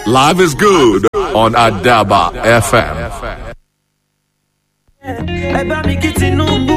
Live is good on Adaba FM. ẹ bá mi kí Tinubu.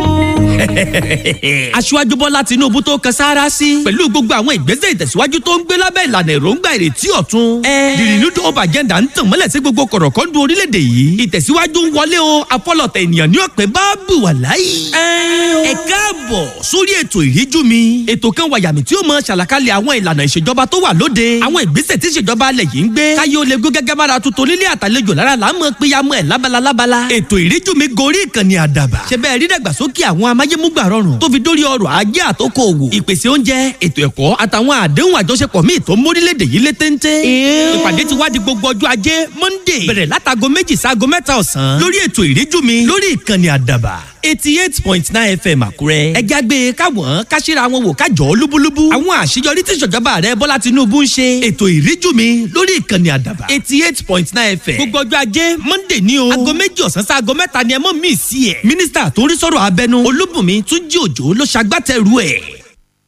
aṣíwájú bọ́lá tinúbú tó kan sáárá sí pẹ̀lú gbogbo àwọn ìgbésẹ̀ ìtẹ̀síwájú tó ń gbé lábẹ́ ìlànà èròǹgbà ìrètí ọ̀tun. the renewed hope agenda ń tàn mọ́lẹ̀ sí gbogbo kọ̀rọ̀kọ́ndù orílẹ̀-èdè yìí ìtẹ̀síwájú ń wọlé o afọlọ̀tẹ̀ ènìyàn ní ọ̀pẹ bá bù wà láyé. ẹ káàbọ̀ sórí ètò ìríjú mi ètò kan wàyàmì tí ó mọ ṣàlàkalẹ̀ àwọn ìlànà ìṣèjọba tó wà lóde àwọn ìgbésẹ̀ tí ìṣèjọba alẹ̀ yìí ń gbé káyé ó lè gbé gẹ́gẹ́ bára tuntun nílé àtàlejò lára là ń mọ péyàmọ́ ẹ̀ lábala lábala ètò ìríjú mi gorí ìkànnì àdàbà ṣe bẹ́ẹ̀ rí dàgbàsókè àwọn amáyémúgbà rọrùn tó fi dórí ọrọ̀ ajé àtòkò òwò ìpèsè oúnjẹ ètò ẹ̀kọ́ àtàwọn àdéhùn àjọṣepọ̀ míì tó mórílẹ̀‐èdè yìí lé téńté. ìpàdé ti wá di gbogbo ọjọ́ ajé monday bẹ̀rẹ̀ látago méjì sáago mẹ́ta ọ̀sán lórí ètò ìríjú mi lórí ìkànnì àdàbà eighty eight point nine fm àkúrẹ́. ẹja gbé e káwọn káṣíra wọn wò kájọ lúbúlúbú. àwọn àṣeyọrí tí ìṣèjọba rẹ bọ́lá tinubu ń ṣe. ètò ìríjú mi lórí ìkànnì àdàbà eighty eight point nine fm. gbogbo ọjọ́ ajé monday ní o. aago méjì ọ̀sán sí aago mẹ́ta ni ẹ mọ̀ mí sí ẹ̀. mínísítà tó ń rí sọ̀rọ̀ abẹnú olúbùnmi túnjí òjò ló ṣagbátẹrù ẹ̀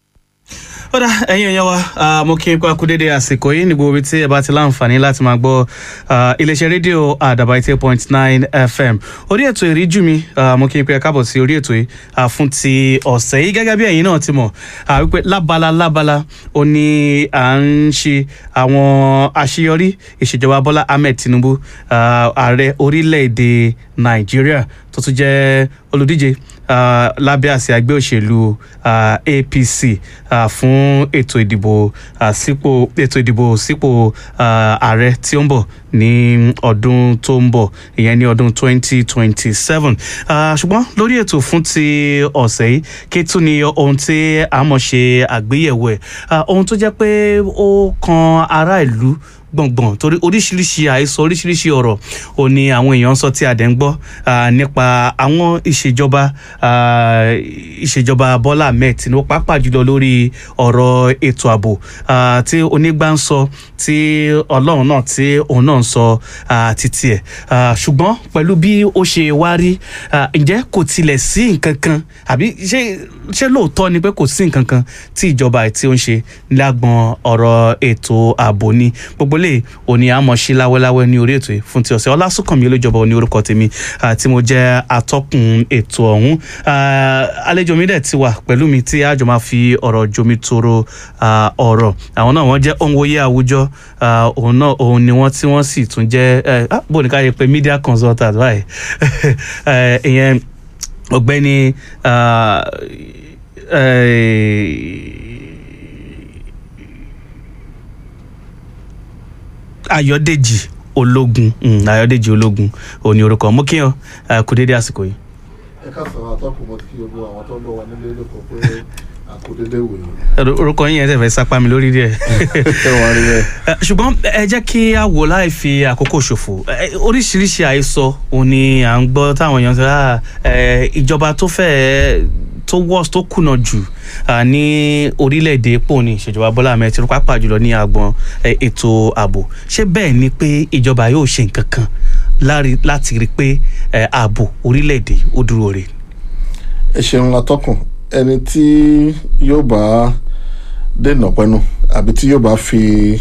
ó dá ẹ̀yin èèyàn wa mo kí n kó akúdédé àsìkò yìí ní gbogbo ibi tí ẹ bá ti láǹfààní láti máa gbọ́ iléeṣẹ́ rédíò àdàbà eighty point nine fm orí ètò ìríjú mi mo kí n pé ẹ káàbọ̀ sí orí ètò yìí fún ti ọ̀sẹ̀ yìí gẹ́gẹ́ bí ẹ̀yin náà ti mọ̀ wípé lábala lábala ó ní à ń ṣe àwọn àṣeyọrí ìṣèjọba bọ́lá ahmed tinubu ààrẹ orílẹ̀-èdè nàìjíríà tó tún jẹ́ olùdíje uh, lábẹ́ àsíá ẹgbẹ́ òṣèlú uh, apc uh, fún ètò ìdìbò sípò ètò ìdìbò sípò ààrẹ tí ó ń bọ̀ ní ọdún tó ń bọ̀ ìyẹn ní ọdún 2027 ṣùgbọ́n lórí ètò fún ti ọ̀sẹ̀ yìí kí tún ni ohun tí a mọ̀ ṣe àgbéyẹ̀wò ẹ̀ ohun tó jẹ́ pé ó kan ará ìlú gbọ̀ngbọ̀n torí oríṣiríṣi àìsọ oríṣiríṣi ọ̀rọ̀ ò ní àwọn èèyàn ń sọ tí a dẹ̀ ń gbọ́ nípa àwọn ìṣèjọba ìṣèjọba bọ́lá ahmed tinubu pàápàá jùlọ lórí ọ̀rọ̀ ètò ààbò tí onígbà ń sọ tí ọlọ́run náà tí òun náà ń sọ títí ẹ̀ ṣùgbọ́n pẹ̀lú bí ó ṣe wá rí ǹjẹ́ kò tilẹ̀ sí nǹkan kan àbí ṣé lóòótọ́ ni pé kò sí nǹkan kan tí ìjọba tí ó ń ṣe lágbọn ọ̀rọ̀ ètò ààbò ni gbogbo lè òní àmọ́ sí láwẹ́láwẹ́ ní orí ètò yìí fún ti ọ̀sẹ̀ ọlásùnkànmí olójọba òní orúkọ tèmi tí mo jẹ́ atọ́kùn ètò ọ̀hún àlejò mi dẹ̀ ti wà pẹ̀lú mi tí àjọ máa fi ọ̀rọ̀ jomi toro ọ̀rọ̀ àwọn náà wọ́n jẹ́ òǹwòye àwùjọ òun náà òun ni wọ́n tí wọ́n sì tún jẹ́ bó ní ká yẹ pé media consultant báyìí ìyẹn ọ̀gbẹ́ni ayọ̀dèjì ológun ayọ̀dèjì ológun òní orúkọ mú kí ọ kú dédé àsìkò yìí. ẹ káàsán àtọkùn mo ti kí gbogbo àwọn tó ń lọ wà nílé lóko pé àkódédé wò yìí. orúkọ yín yẹn tẹ̀ fẹ́ sápá mi lórí díẹ̀. ẹ wà rí bẹ́ẹ̀. ṣùgbọ́n ẹ jẹ́ kí a wò láì fi àkókò ṣòfò oríṣiríṣi àhesọ òní à ń gbọ́ táwọn èèyàn sọ ìjọba tó fẹ́ẹ́ tó worst tó kùnà jù ní orílẹ̀-èdè pò ní ìṣèjọba bọ́lá ahmed tinubu pàápàá jùlọ ní agbọn ètò ààbò ṣé bẹ́ẹ̀ ni pé ìjọba yóò ṣe nǹkan kan láti rí i pé ààbò orílẹ̀-èdè ó dúró rè. ẹ ṣeun látọkùn ẹni tí yóò bá dènà pẹnu àbí tí yóò bá fi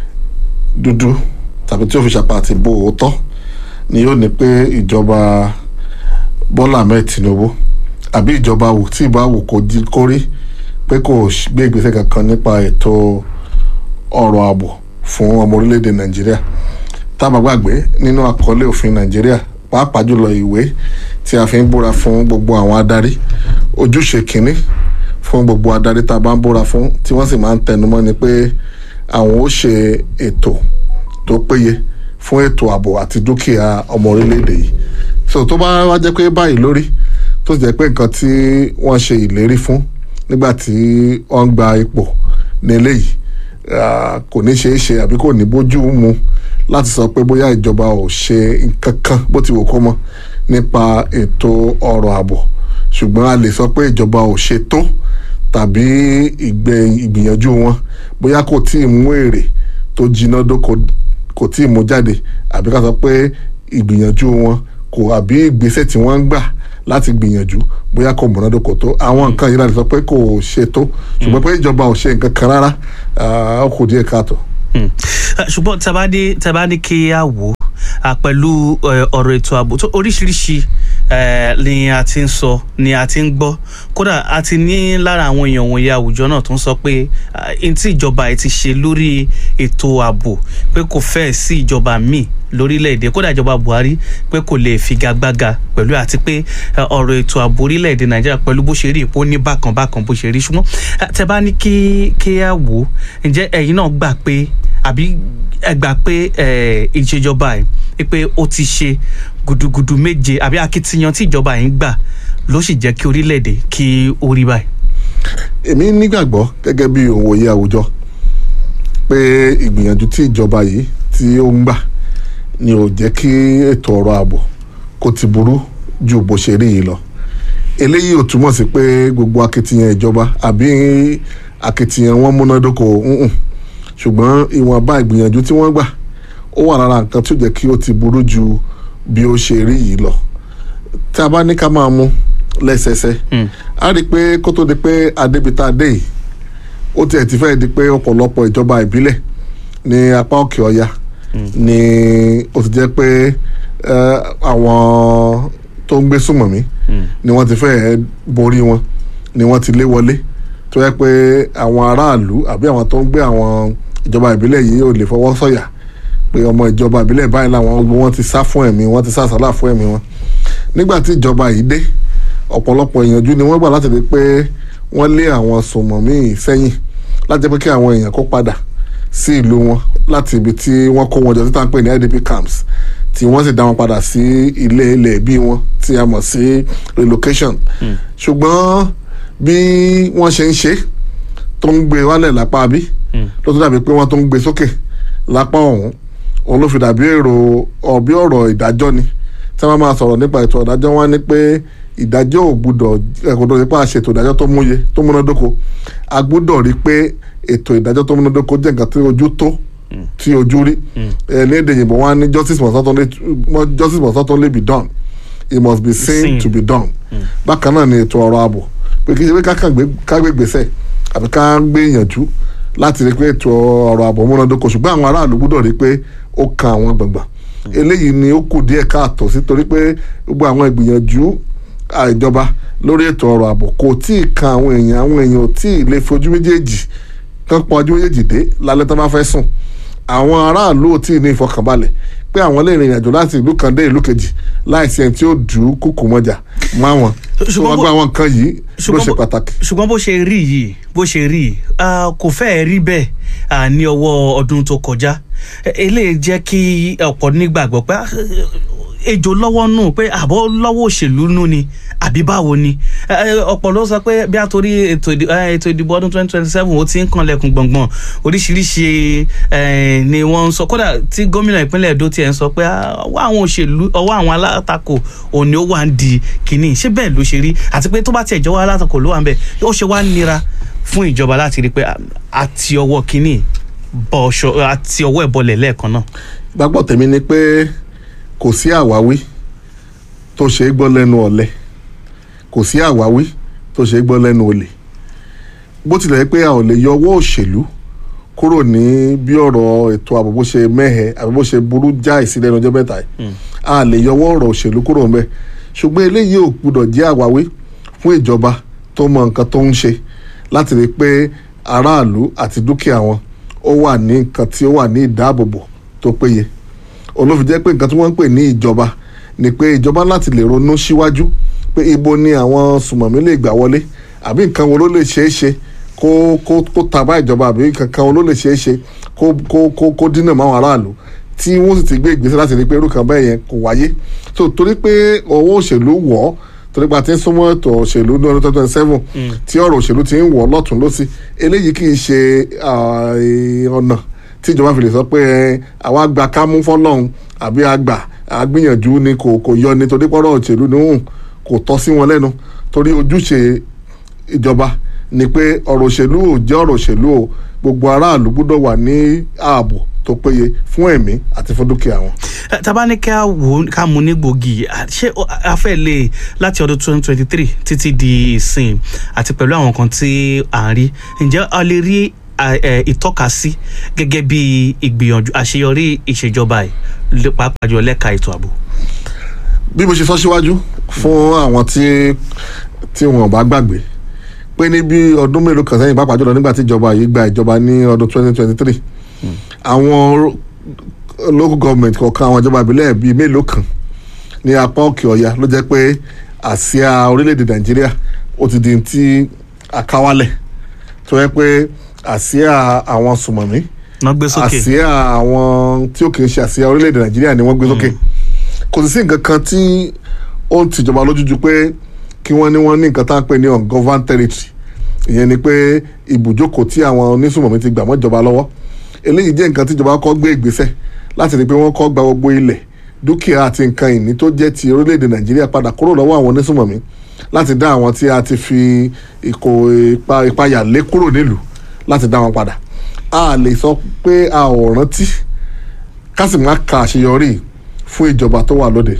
dúdú tàbí tí yóò fi ṣàpá àti bo òótọ́ ni yóò ní pé ìjọba bọ́lá ahmed tinubu àbí ìjọba wò tí ìbá wò kó rí pé kò gbé ìgbésẹ̀ kankan nípa ètò ọ̀rọ̀ ààbò fún ọmọ orílẹ̀-èdè nàìjíríà tá a bá gbàgbé nínú àkọlé òfin nàìjíríà pàápàá jùlọ ìwé tí a fi ń búra fún gbogbo àwọn adarí ojúṣe kínní fún gbogbo adarí tá a bá ń búra fún tí wọ́n sì máa ń tẹnumọ́ ni pé àwọn ó ṣe ètò tó péye fún ètò ààbò àti dúkìá ọmọ orílẹ̀-èdè yìí so tó bá wá jẹ́ pé báyìí lórí tó jẹ́ pé nǹkan tí wọ́n ṣe ìlérí fún nígbà tí wọ́n ń gba ipò ní eléyìí kò ní ṣeé ṣe àbí kò ní bójú mu láti sọ pé bóyá ìjọba ò ṣe nǹkan kan bó ti wò kó mọ nípa ètò ọrọ̀ ààbò ṣùgbọ́n a lè sọ pé ìjọba ò ṣe tó tàbí ìgbìyànjú wọn bóyá kò tí ì mú èrè tó jiná dóko kò tí ì mú jáde àbí ká sọ pé ìgbìyànjú wọn kò àbí ìgbésẹ̀ tí wọ́n ń gbà láti gbìyànjú bóyá kò múnádóko tó àwọn nǹkan yìí láti sọ pé kò ṣe tó ṣùgbọ́n pé ìjọba ò ṣe nǹkan kan rárá ó kù díẹ̀ káàtó. Hmm. Eh, ṣùgbọ́n tí a bá ní tí a bá ní kí a wò ó ah, pẹ̀lú eh, ọ̀rọ̀ ètò ààbò tó oríṣiríṣi eh, ni a ti ń sọ ni a ti ń gbọ́ kódà a ti ní lára àwọn èèyàn wọ̀nyí àwùjọ náà tó ń sọ pé ah, n tí ìjọba ẹ̀ ti ṣe lórí ètò ààbò pé kò fẹ́ẹ̀ sí ìjọba míì lórílẹ̀‐èdè kódà ìjọba Buhari pé kò lè figagbága pẹ̀lú àti pé eh, ọ̀rọ̀ ètò ààbò orílẹ̀‐èdè Nàìjíríà pẹ̀lú bó ṣe rí ipò ní bákan bákan bó ṣe rí ṣùgbọ́n eh, tẹ bá ní kí kí a wò ó ǹjẹ́ ẹ̀yin náà gbà pé àbí ẹ gbà pé eh, ìṣèjọba ẹ̀ pé ó ti ṣe gudugudu méje àbí akitiyan tí ìjọba yìí ń gbà ló sì jẹ́ kí orílẹ̀-èdè kí ó rí báyìí. èmi nígbàgbọ́ gẹ́gẹ́ bí òǹwòye àwùjọ pé ìgbìyànjú tí ìjọba yìí tí ó ń gbà ni ò jẹ́ kí ètò ọ̀rọ̀ ààbò kó ti burú ju bó ṣe rí yìí lọ eléyìí ò túmọ̀ sí pé gbogbo akitiyan ìjọba àbí akitiyan wọn múnádóko ǹǹ ṣùgbọ́n ìwọ̀nba ìgbìyànjú tí wọ́n gbà ó wà lára nǹkan tó jẹ́ kí ó ti burú ju bí ó ṣe rí yìí lọ tí a bá ní ká máa mú lẹ́sẹsẹ a rí i pé kó tó di pé adébítà dé yìí ó tiẹ̀ ti fẹ́ di pé ọ̀pọ̀lọpọ̀ ìjọba ìbílẹ̀ ní apá òkè ọya ni ó ti jẹ́ pé eh, àwọn tó ń gbé súnmọ̀mí ni wọ́n ti fẹ́ borí wọn ni wọ́n ti lé wọlé tó yẹ pé àwọn aráàlú àbí àwọn tó ń gbé àwọn ìjọba ìbílẹ̀ yìí ò lè fọwọ́ sọ̀yà pé ọmọ ìjọba ìbílẹ̀ báyìí làwọn wọn ti sá fún ẹ̀mí wọn ti sá sálà fún ẹ̀mí wọn nígbà tí ìjọba yìí dé ọ̀pọ̀lọpọ̀ ìyànjú ni wọ́n gbà láti rí pé wọ́n lé àwọn sùnmọ̀mí sẹ́yìn láti jẹ́ pé kí àwọn èèyàn kó padà sí ìlú wọn láti ibi tí wọ́n kó wọn jọ títà ń pè ní idp camps tí wọ́n sì dá wọn padà sí ilé ilẹ̀ bí wọn tí a mọ̀ sí relocation ṣùgbọ́n bí wọ́n ṣe ń ṣe tó ń gbé wálẹ̀ lápá bí ló tún dàbí pé wọ́n tó ń gbé sókè lápá ọ̀hún òun ló fi dàbí èrò ọ̀bí ọ̀rọ̀ ìdájọ́ ni tí wọ́n máa sọ̀rọ̀ nípa ètò ìdájọ́ wọn ni pé ìdájọ́ ò gbúdọ̀ ẹ̀kọ́dọ̀ nípa àṣetò ìdájọ́ tó múye tó múnádóko a gbúdọ̀ rí pé ètò ìdájọ́ tó múnádóko jẹ́ nǹkan tí ojú tó tí ojú rí ẹ̀ ní èdè yìnbọn wọn ní justice must not only justice must not only be done it must be seen Seen. to be done bákan náà ni ètò ọ̀rọ̀ ààbò pé kí ṣe pé kákan gbé ká gbé gbèsè àbí ká gbé ìyànjú láti rí pé ètò ọ̀rọ̀ ààbò múnádóko ṣùgbọ́n àwọn aráàlú gbúdọ̀ rí pé ó kan àwọn gbọ̀ngbọ̀n eléyìí ni ó kù díẹ̀ káàtó sí torí pé gbogbo àwọn ìgbìyànjú àìjọba lórí ètò ọ̀rọ̀ ààbò kò tí ì kan àwọn èèyàn àwọn èèyàn ò tí ì lè fojú méjèèjì kán pọn ojú méjèèjì dé lálẹ́ tó bá fẹ́ sùn àwọn aráàlú ò tí ì ní ìfọkànbalẹ̀ pé àwọn lè rìnrìn àjò láti ìlú kan dé ìlú kejì láìsí ẹni tí ó dù ú kúkú mọ́jà mọ́ àwọn Ṣùgbọ́n ṣùgbọ́n bó- gba àwọn nǹkan yìí ló ṣùgbọ́n ṣe bó- pàtàkì. ṣùgbọ́n bó ṣe rí yìí bó ṣe rí yìí ah, kò fẹ́ẹ̀ rí bẹ́ẹ̀ ah, ní ọwọ́ ọdún tó kọjá Eh, eléyìí jẹ́ kí ọ̀pọ̀ nígbàgbọ́ pé ah, ejò lọ́wọ́ nù pé àbọ̀ lọ́wọ́ òṣèlú nù ni àbí báwo ni Eh, ọ̀pọ̀ ló sọ pé bí a torí ètò ìdì- eh, ètò ìdìbò ọdún twenty twenty seven ó ti ń kanlẹ̀kùn gbọ̀ngbọ̀n oríṣiríṣi eh, ni wọ́n ń sọ kódà tí gómìnà ìpínlẹ̀ Èdó tiẹ̀ ń sọ pé ah, ọwọ́ àwọn òṣèlú ọwọ́ àwọn alátakò òní ó wà ń di kínní ṣé bẹ́ẹ̀ ló ṣe rí àti pé tó bá tiẹ̀ jọwọ́ alátakò ló wà ń bẹ̀ ó ṣe wá nira fún ìjọba láti rí i pé ah, àti ọwọ́ kínní bọ̀ ṣọ àti ọwọ́ ẹ̀ bọlẹ̀ lẹ́ẹ̀kan náà. gbàgbọ́ tèmi ni pé kò sí àwáwí tó ṣe é gbọ́ lẹ́nu ọ̀lẹ kò sí àwáwí tó ṣe é gbọ́ lẹ́nu olè bó tilẹ̀ jẹ́ pé a ò lè yọ ọwọ́ òṣèlú kúrò ní bí ọ̀rọ̀ ètò ààbò bó ṣe mẹ́hẹ̀ àbí bó ṣe burú jáì sí lẹ́nu ọjọ́ mẹ́ta yìí a lè yọ ọwọ́ ọ̀rọ̀ òṣèlú kúrò ń bẹ̀ ṣùgbọ́n eléyìí ò gbúdọ̀ jẹ́ àwáwí fún ìjọba tó mọ nǹkan tó ń ṣe láti rí i pé aráàlú àti dúkìá wọn ó wà ní nǹkan tí ó wà ní ìdáàbòbò tó péye olófin jẹ́ pé nǹkan tí wọ́n ń pè ní ìjọba ni pé ìjọba láti lè ronú síwájú pé ibo ni àwọn sùmọ̀mí lè gbà wọlé àbí nǹkan wo ló lè ṣeé ṣe kó kó kó tàbá ìjọba àbí nǹkan wo ló lè ṣeé ṣe kó kó kó kó dínà máwọn aráàlú tí wọ́n sì ti gbé ìgbésẹ̀ láti rí pé irú kan bẹ́ẹ̀ yẹn kò wáyé so torí pé ọwọ́ òṣèlú wọ̀ ọ́ torí pé a ti ń súnmọ́ ètò òṣèlú ní ọdún twenty twenty seven tí ọ̀rọ̀ òṣèlú ti ń wọ̀ ọ́ lọ́tún lọ́sí eléyìí kì í ṣe ah, eh, ọ̀nà tí ìjọba fi lè sọ pé ẹ, àwa gba kámú fọlọ́run àbí àgbà àgbìyànjú ni kò kò yọ ni torí pọ́rọ̀ òṣèlú ni hùn kò tọ́ sí wọn lẹ́nu torí ojúṣe ìjọba ni pé ọ̀rọ̀ òṣèlú ò jẹ́ ọ̀rọ̀ òṣèlú o gbogbo aráàlú gbọ́dọ̀ wà ní ààbò tó péye fún ẹ̀mí àti fún dúkìá wọn. Eh, tá a bá ní ká wò ó ká mú ní gbòógì ah, ṣé ó- a fẹ́ lè láti ọdún twenty twenty three títí di ìsìn àti pẹ̀lú àwọn kan tí à ń rí ǹjẹ́ a lè rí a- ẹ, ìtọ́kasí gẹ́gẹ́ bí ìgbìyànjú àṣeyọrí ìṣèjọba yìí lé- pàápàá jùlọ lẹ́ka ètò ààbò. bí mo ṣe sọ síwájú fún àwọn tí tí wọn bá gbàgbé pé ní bí ọdún mélòó kan sẹ́yìn pàápàá jùlọ nígbà tí ìjọba yìí gba ìjọba ní ọdún 2023 àwọn ro- local government kọ̀ọ̀kan àwọn ìjọba ìbílẹ̀ bíi mélòó kan ní apá òkè ọ̀yà ló jẹ́ pé àsíá orílẹ̀-èdè nàìjíríà ó ti di ti àkáwálẹ̀ tó yẹ pé àsíá àwọn sùmọ̀mí wọ́n gbé sókè àsíá àwọn tí ó kì í ṣe àsíá orílẹ̀-èdè nàìjíríà ni wọ́n gbé sókè kò sì sí nǹkan kan tí ó ń tìjọba lójúju pé kí wọ́n ní wọ́n ní nǹkan tá à ń pè ní ungoverned territory ìyẹn ni pé ibùjókòó tí àwọn onísùmọ̀mí ti gbà mọ́ ìjọba lọ́wọ́ eléyìí jẹ́ nǹkan tíjọba kọ́ gbé ìgbésẹ̀ láti rí i pé wọ́n kọ́ gba gbogbo ilẹ̀ dúkìá àti nǹkan ìní tó jẹ́ ti orílẹ̀-èdè nàìjíríà padà kúrò lọ́wọ́ àwọn onísùmọ̀mí láti dá àwọn tí a ti fi ìkò ipa ìpayà lé kúrò nílùú láti dá wọn padà a lè sọ pé a ò rántí ká sì má ka àṣeyọrí fún ìjọba tó wà lóde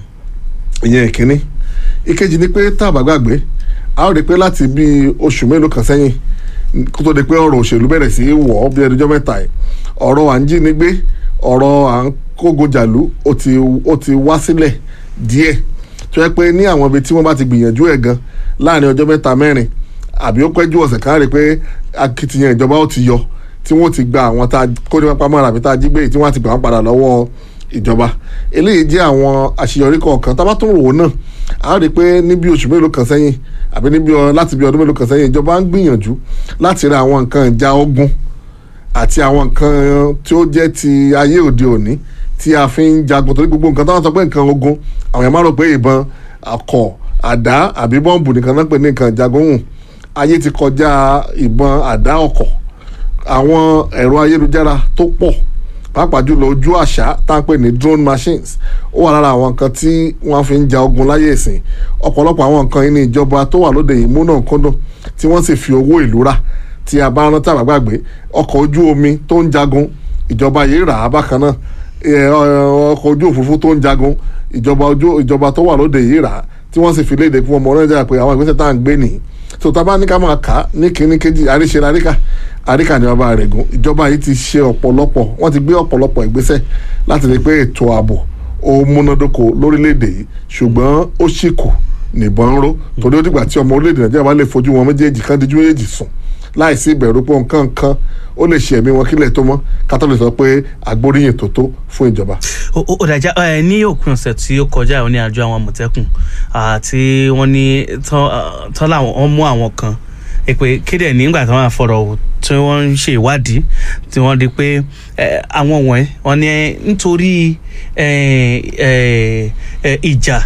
ìyẹn ìkíní ìkejì ni pé tá a bá gbàgbé a ó rí i pé láti bí oṣù mélòó kan sẹ́yìn kó tó di pé ọ̀rọ̀ òṣèlú bẹ̀rẹ̀ sí í wọ̀ ọ́ bí ẹdújọ́ mẹ́ta yìí ọ̀rọ̀ à ń jí ni gbé ọ̀rọ̀ à ń kógo jàlú ó ti ó ti wá sílẹ̀ díẹ̀ tó yẹ pé ní àwọn ibi tí wọ́n bá ti gbìyànjú ẹ̀ gan láàrin ọjọ́ mẹ́ta mẹ́rin àbí ó pẹ́jú ọ̀sẹ̀ kan á rí i pé akitiyan ìjọba ó ti yọ tí wọ́n ti gba àwọn tá a kó ní pápá mọ́ra àbí tá a jí gbé yìí tí wọ́n á ti gbà wọ́n padà lọ́wọ́ ìjọba eléyìí jẹ́ àwọn àṣeyọrí kọ̀ọ̀kan tá a bá tún wò ó náà a rí i pé ní bí oṣù mélòó kan sẹ́yìn àbí ní bí ọ- láti bí ọdún mélòó kan sẹ́yìn ìjọba ń gbìyànjú láti ra àwọn nǹkan ìjà ogun àti àwọn nǹkan tí ó jẹ́ ti ayé òde òní tí a fi ń jagun torí gbogbo nǹkan táwọn sọ pé nǹkan ogun àwọn èèyàn máa rò pé ìbọn akọ àdá àbí bọ́ǹbù nìkan náà pè ní nǹkan ìjagun hùn ayé ti kọjá ìbọn àdá ọkọ̀ àwọn ẹ̀rọ ayélujára tó pọ̀ pàápàá jùlọ ojú àṣà tá à ń pè ní drone machines ó wà lára àwọn nǹkan tí wọ́n fi ń ja ogun láyé ìsìn ọ̀pọ̀lọpọ̀ àwọn nǹkan yìí ní ìjọba tó wà lóde yìí múnà kúndùn tí wọ́n sì fi owó ìlú rà tí a bá rántí àbágbàgbé ọkọ̀ ojú omi tó ń jagun ìjọba yìí rà á bákan náà ẹ, ọ- ọkọ̀ ojú òfurufú tó ń jagun ìjọba ojú ìjọba tó wà lóde yìí rà á tí wọ́n sì fi léde fún ọmọ nàìjíríà pé àwọn ìgbésẹ̀ tá à ń gbé nìyí tó tá a bá ní ká máa kà á ní kínní kejì àríṣe àríkà àríkà ní ọba rẹ̀ gùn ìjọba yìí ti ṣe ọ̀pọ̀lọpọ̀ wọ́n ti gbé ọ̀pọ̀lọpọ̀ ìgbésẹ̀ láti rí i pé ètò ààbò ó múnádóko lórílẹ̀‐èdè yìí ṣùgbọ́n ó sì kù nìbọn ń ró torí ó dìgbà tí ọmọ orílẹ̀‐èdè nàìjíríà bá lè fojú wọn méjèèjì kan díjú méjèèjì sùn láìsí ìbẹ̀rù pé nǹkan kan ó lè ṣe ẹ̀mí wọn kílẹ̀ tó mọ́ ká tó lè sọ pé agbóríyìn tó tó fún ìjọba. ó ó- ó dàjà ẹ ní òpin ọ̀sẹ̀ tí ó kọjá ò ní àjọ àwọn àmọ̀tẹ́kùn àti wọ́n ní tán ah, tán làwọn wọ́n mú àwọn kan ẹ pé kéde nígbà tí wọ́n á fọ̀rọ̀ wò tí wọ́n ń ṣe ìwádìí tí wọ́n di pé ẹ, àwọn wọ̀nyí wọ́n ní nítorí ẹ, ẹ, ẹ, ìjà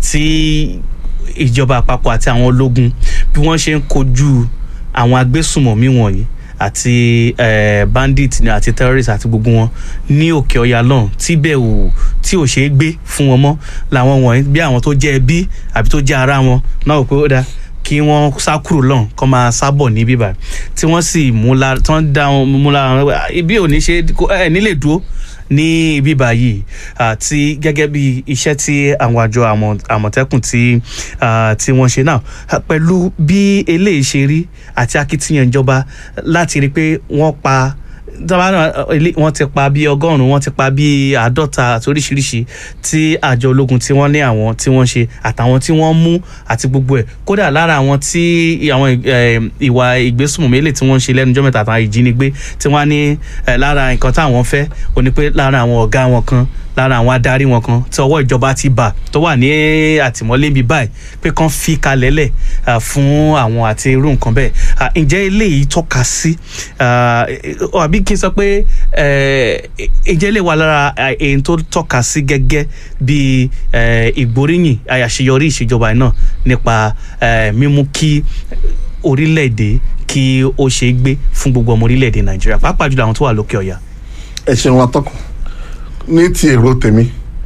tí ìjọba àpapọ̀ àti àwọn ológun bí wọ́n ṣe ń kojú àwọn agbésùmọ̀mí wọ̀nyí àti eh, bandit ni àti terrorist àti gbogbo wọn ní òkè ọya lọ́hùn tí bẹ́ẹ̀ ò tí ò ṣeé gbé fún wọn mọ́ làwọn wọ̀nyí bí àwọn tó jẹ́ ẹbí àbí tó jẹ́ ara wọn náà wò pé ó dáa kí wọ́n sá kúrò lọ́hùn kọ́ máa sábọ̀ ní bíbá tí wọ́n sì mú la tí wọ́n dá wọn mú la wọn ibi ò ní ṣe ẹ nílè dúró ní ibi báyìí àti gẹ́gẹ́ bí iṣẹ́ tí àwọn àjọ àmọ̀- àmọ̀tẹ́kùn tí ah, tí wọ́n ṣe náà ah, pẹ̀lú bí eléyìí ṣe rí àti akitiyan ìjọba láti rí i pé wọ́n pa tọ́ba náà ilé- wọ́n ti pa bíi ọgọ́rùn-ún wọ́n ti pa bíi àádọ́ta àti oríṣiríṣi tí àjọ ológun tí wọ́n ní àwọn tí wọ́n ṣe àtàwọn tí wọ́n mú àti gbogbo ẹ̀ kódà lára àwọn tí àwọn eh, ìwà ìgbésùnmọ̀mí eléyìí tí wọ́n ń ṣe lẹ́nu ọjọ́ mẹ́ta àtàwọn ìjínigbé tí wọ́n á ní eh, lára nǹkan táwọn fẹ́ ó ní pé lára àwọn ọ̀gá wọn kan lára àwọn adarí wọn kan tí ọwọ́ ìjọba ti bà tó wà ní àtìmọ́lé bíi báyìí pé kán fi kalẹ̀ lẹ̀ ah, fún àwọn àti irú nǹkan bẹ́ẹ̀ Ah, ǹjẹ́ eléyìí tọ́ka sí ah, eh, eh, àbí kí n sọ pé eh, ǹjẹ́ eléyìí wà lára ah, èyí tó tọ́ka sí gẹ́gẹ́ bíi eh, ìgbóríyìn àṣeyọrí ìṣèjọba náà nípa eh, mímú kí orílẹ̀-èdè kí ó ṣe é gbé fún gbogbo ọmọ orílẹ̀-èdè nàìjíríà pàápàá jùlọ àwọn tó wà lókè ọ̀yà. ẹ ṣeun atọ́kùn ní ti èrò tèmi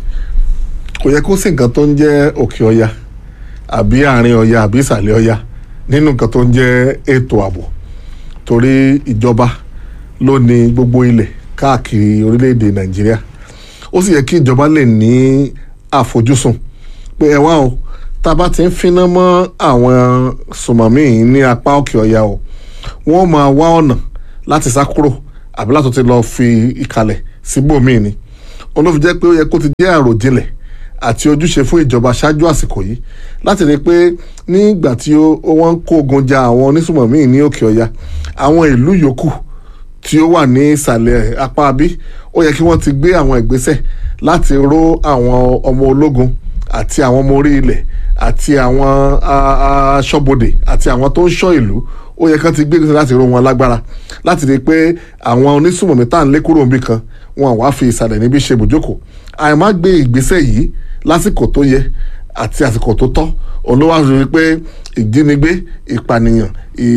kò yẹ kó sí nǹkan tó ń jẹ́ òkè ọya àbí àárín ọya àbí ìsàlẹ̀ ọya nínú nǹkan tó ń jẹ́ ètò ààbò torí ìjọba ló ní gbogbo ilẹ̀ káàkiri orílẹ̀-èdè nàìjíríà ó sì yẹ kí ìjọba lè ní àfojúsùn pé ẹ wá o tá a bá ti ń finá mọ́ àwọn sùmọ̀mí yìí ní apá òkè ọya o wọ́n máa wá ọ̀nà láti sá kúrò àbí láti ti lọ fi ìkàlẹ̀ síbòmíì ni òun ló fi jẹ́ pé ó yẹ kó ti jẹ́ àròjinlẹ̀ àti ojúṣe fún ìjọba ṣáájú àsìkò yìí láti rí i pé nígbà tí ó- ó wọ́n ń kó ogun ja àwọn onísùmọ̀mí ní òkè ọya àwọn ìlú yòókù tí ó wà ní ìsàlẹ̀ apá bí ó yẹ kí wọ́n ti gbé àwọn ìgbésẹ̀ láti ró àwọn ọmọ ológun àti àwọn ọmọ orí ilẹ̀ àti àwọn a- a- aṣọ́bodè àti àwọn tó ń ṣọ́ ìlú ó yẹ kí wọ́n ti gbé ìgbésẹ̀ láti ró wọn lágbára láti rí i pé àwọn onísùmọ̀mí tá à ń lé kúrò níbì kan wọn wá fi ìsàlẹ̀ níbi ṣe ibùjókòó àìmá gbé ìgbésẹ̀ yìí lásìkò tó yẹ àti àsìkò tó tọ́ òun ló wá rí i pé ìjínigbé ìpànìyàn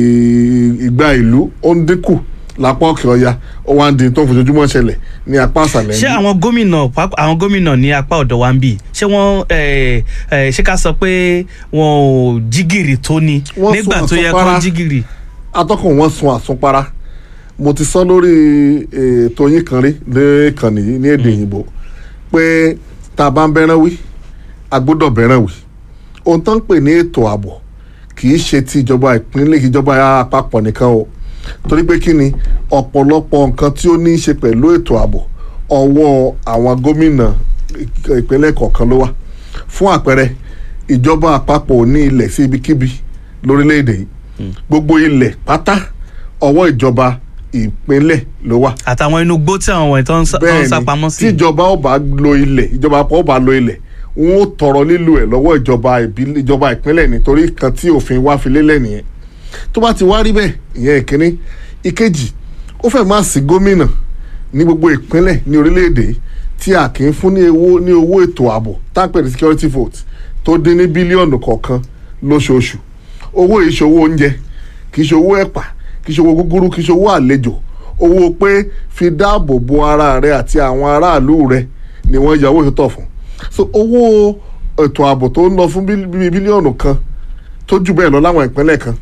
ì- ìgbà ìlú ó ń dínkù lápá òkè ọya ó wá ń di tó ń fojoojúmọ́ ṣẹlẹ̀ ní apá àṣàlẹ̀ ṣé yìí. àwọn gómìnà pàápàá àwọn gómìnà ní apá ọ̀dọ̀ wa ń bì ṣé wọ́n eh, eh, ṣé ká sọ pé wọn ò jígìrì tó ni Wọ́n nígbà sún tó yẹ àsùnpara. kó jígìrì. atọ́kùn wọn sun àsunpara mo ti sọ lórí ètò yín kan rí lẹ́ẹ̀kan nìyí ní èdè òyìnbó pé tá a bá ń bẹ́ràn wí a gbọ́dọ̀ bẹ́ràn wí ohun tó ń pè ní ètò ààbò kì í ṣe ti ìjọba ìpínlẹ̀ ìjọba àpapọ̀ nìkan o torí pé kí ni ọ̀pọ̀lọpọ̀ nǹkan tí ó ní í ṣe pẹ̀lú ètò ààbò ọwọ́ àwọn gómìnà ìk- ìpínlẹ̀ kọ̀ọ̀kan ló wà fún àpẹẹrẹ ìjọba àpapọ̀ ò ní ilẹ̀ sí ibikíbi lórílẹ̀‐èdè yìí gbogbo ilẹ̀ pátá ọwọ́ ìjọba ìpínlẹ̀ ló wà àtàwọn inú gbó tí àwọn wọ̀nyí tó ń sá- tó ń sá pamọ́ sí. tí ìjọba ó bá lo ilẹ̀ ìjọba àpapọ̀ ó bá lo ilẹ̀ wọn ó tọrọ lílo ẹ̀ lọ́wọ́ ìjọba ìbílẹ̀ ìjọba ìpínlẹ̀ nítorí kan tí òfin wá fi lélẹ̀ nìyẹn tó bá ti wá rí bẹ́ẹ̀ ìyẹn ìkíní ìkejì ó fẹ́ máa sí gómìnà ní gbogbo ìpínlẹ̀ ní orílẹ̀-èdè yìí tí a kì í fún ní owó ní owó ètò ààbò tápẹ̀ ní security vote tó dín ní bílíọ̀nù kọ̀ọ̀kan lóṣooṣù owó yìí ṣòwò oúnjẹ kì í ṣe owó ẹ̀pà kì í ṣe owó gúgúrú kì í ṣe owó àlejò owó pé fi dáàbò bo ara rẹ àti àwọn aráàlú rẹ ni wọ́n ya owó ìtọ́ fún so owó ètò ààbò tó ń lọ fún bílí- bíi bílíọ̀nù kan tó jù bẹ́ẹ̀ lọ láwọn ìpínlẹ̀ kan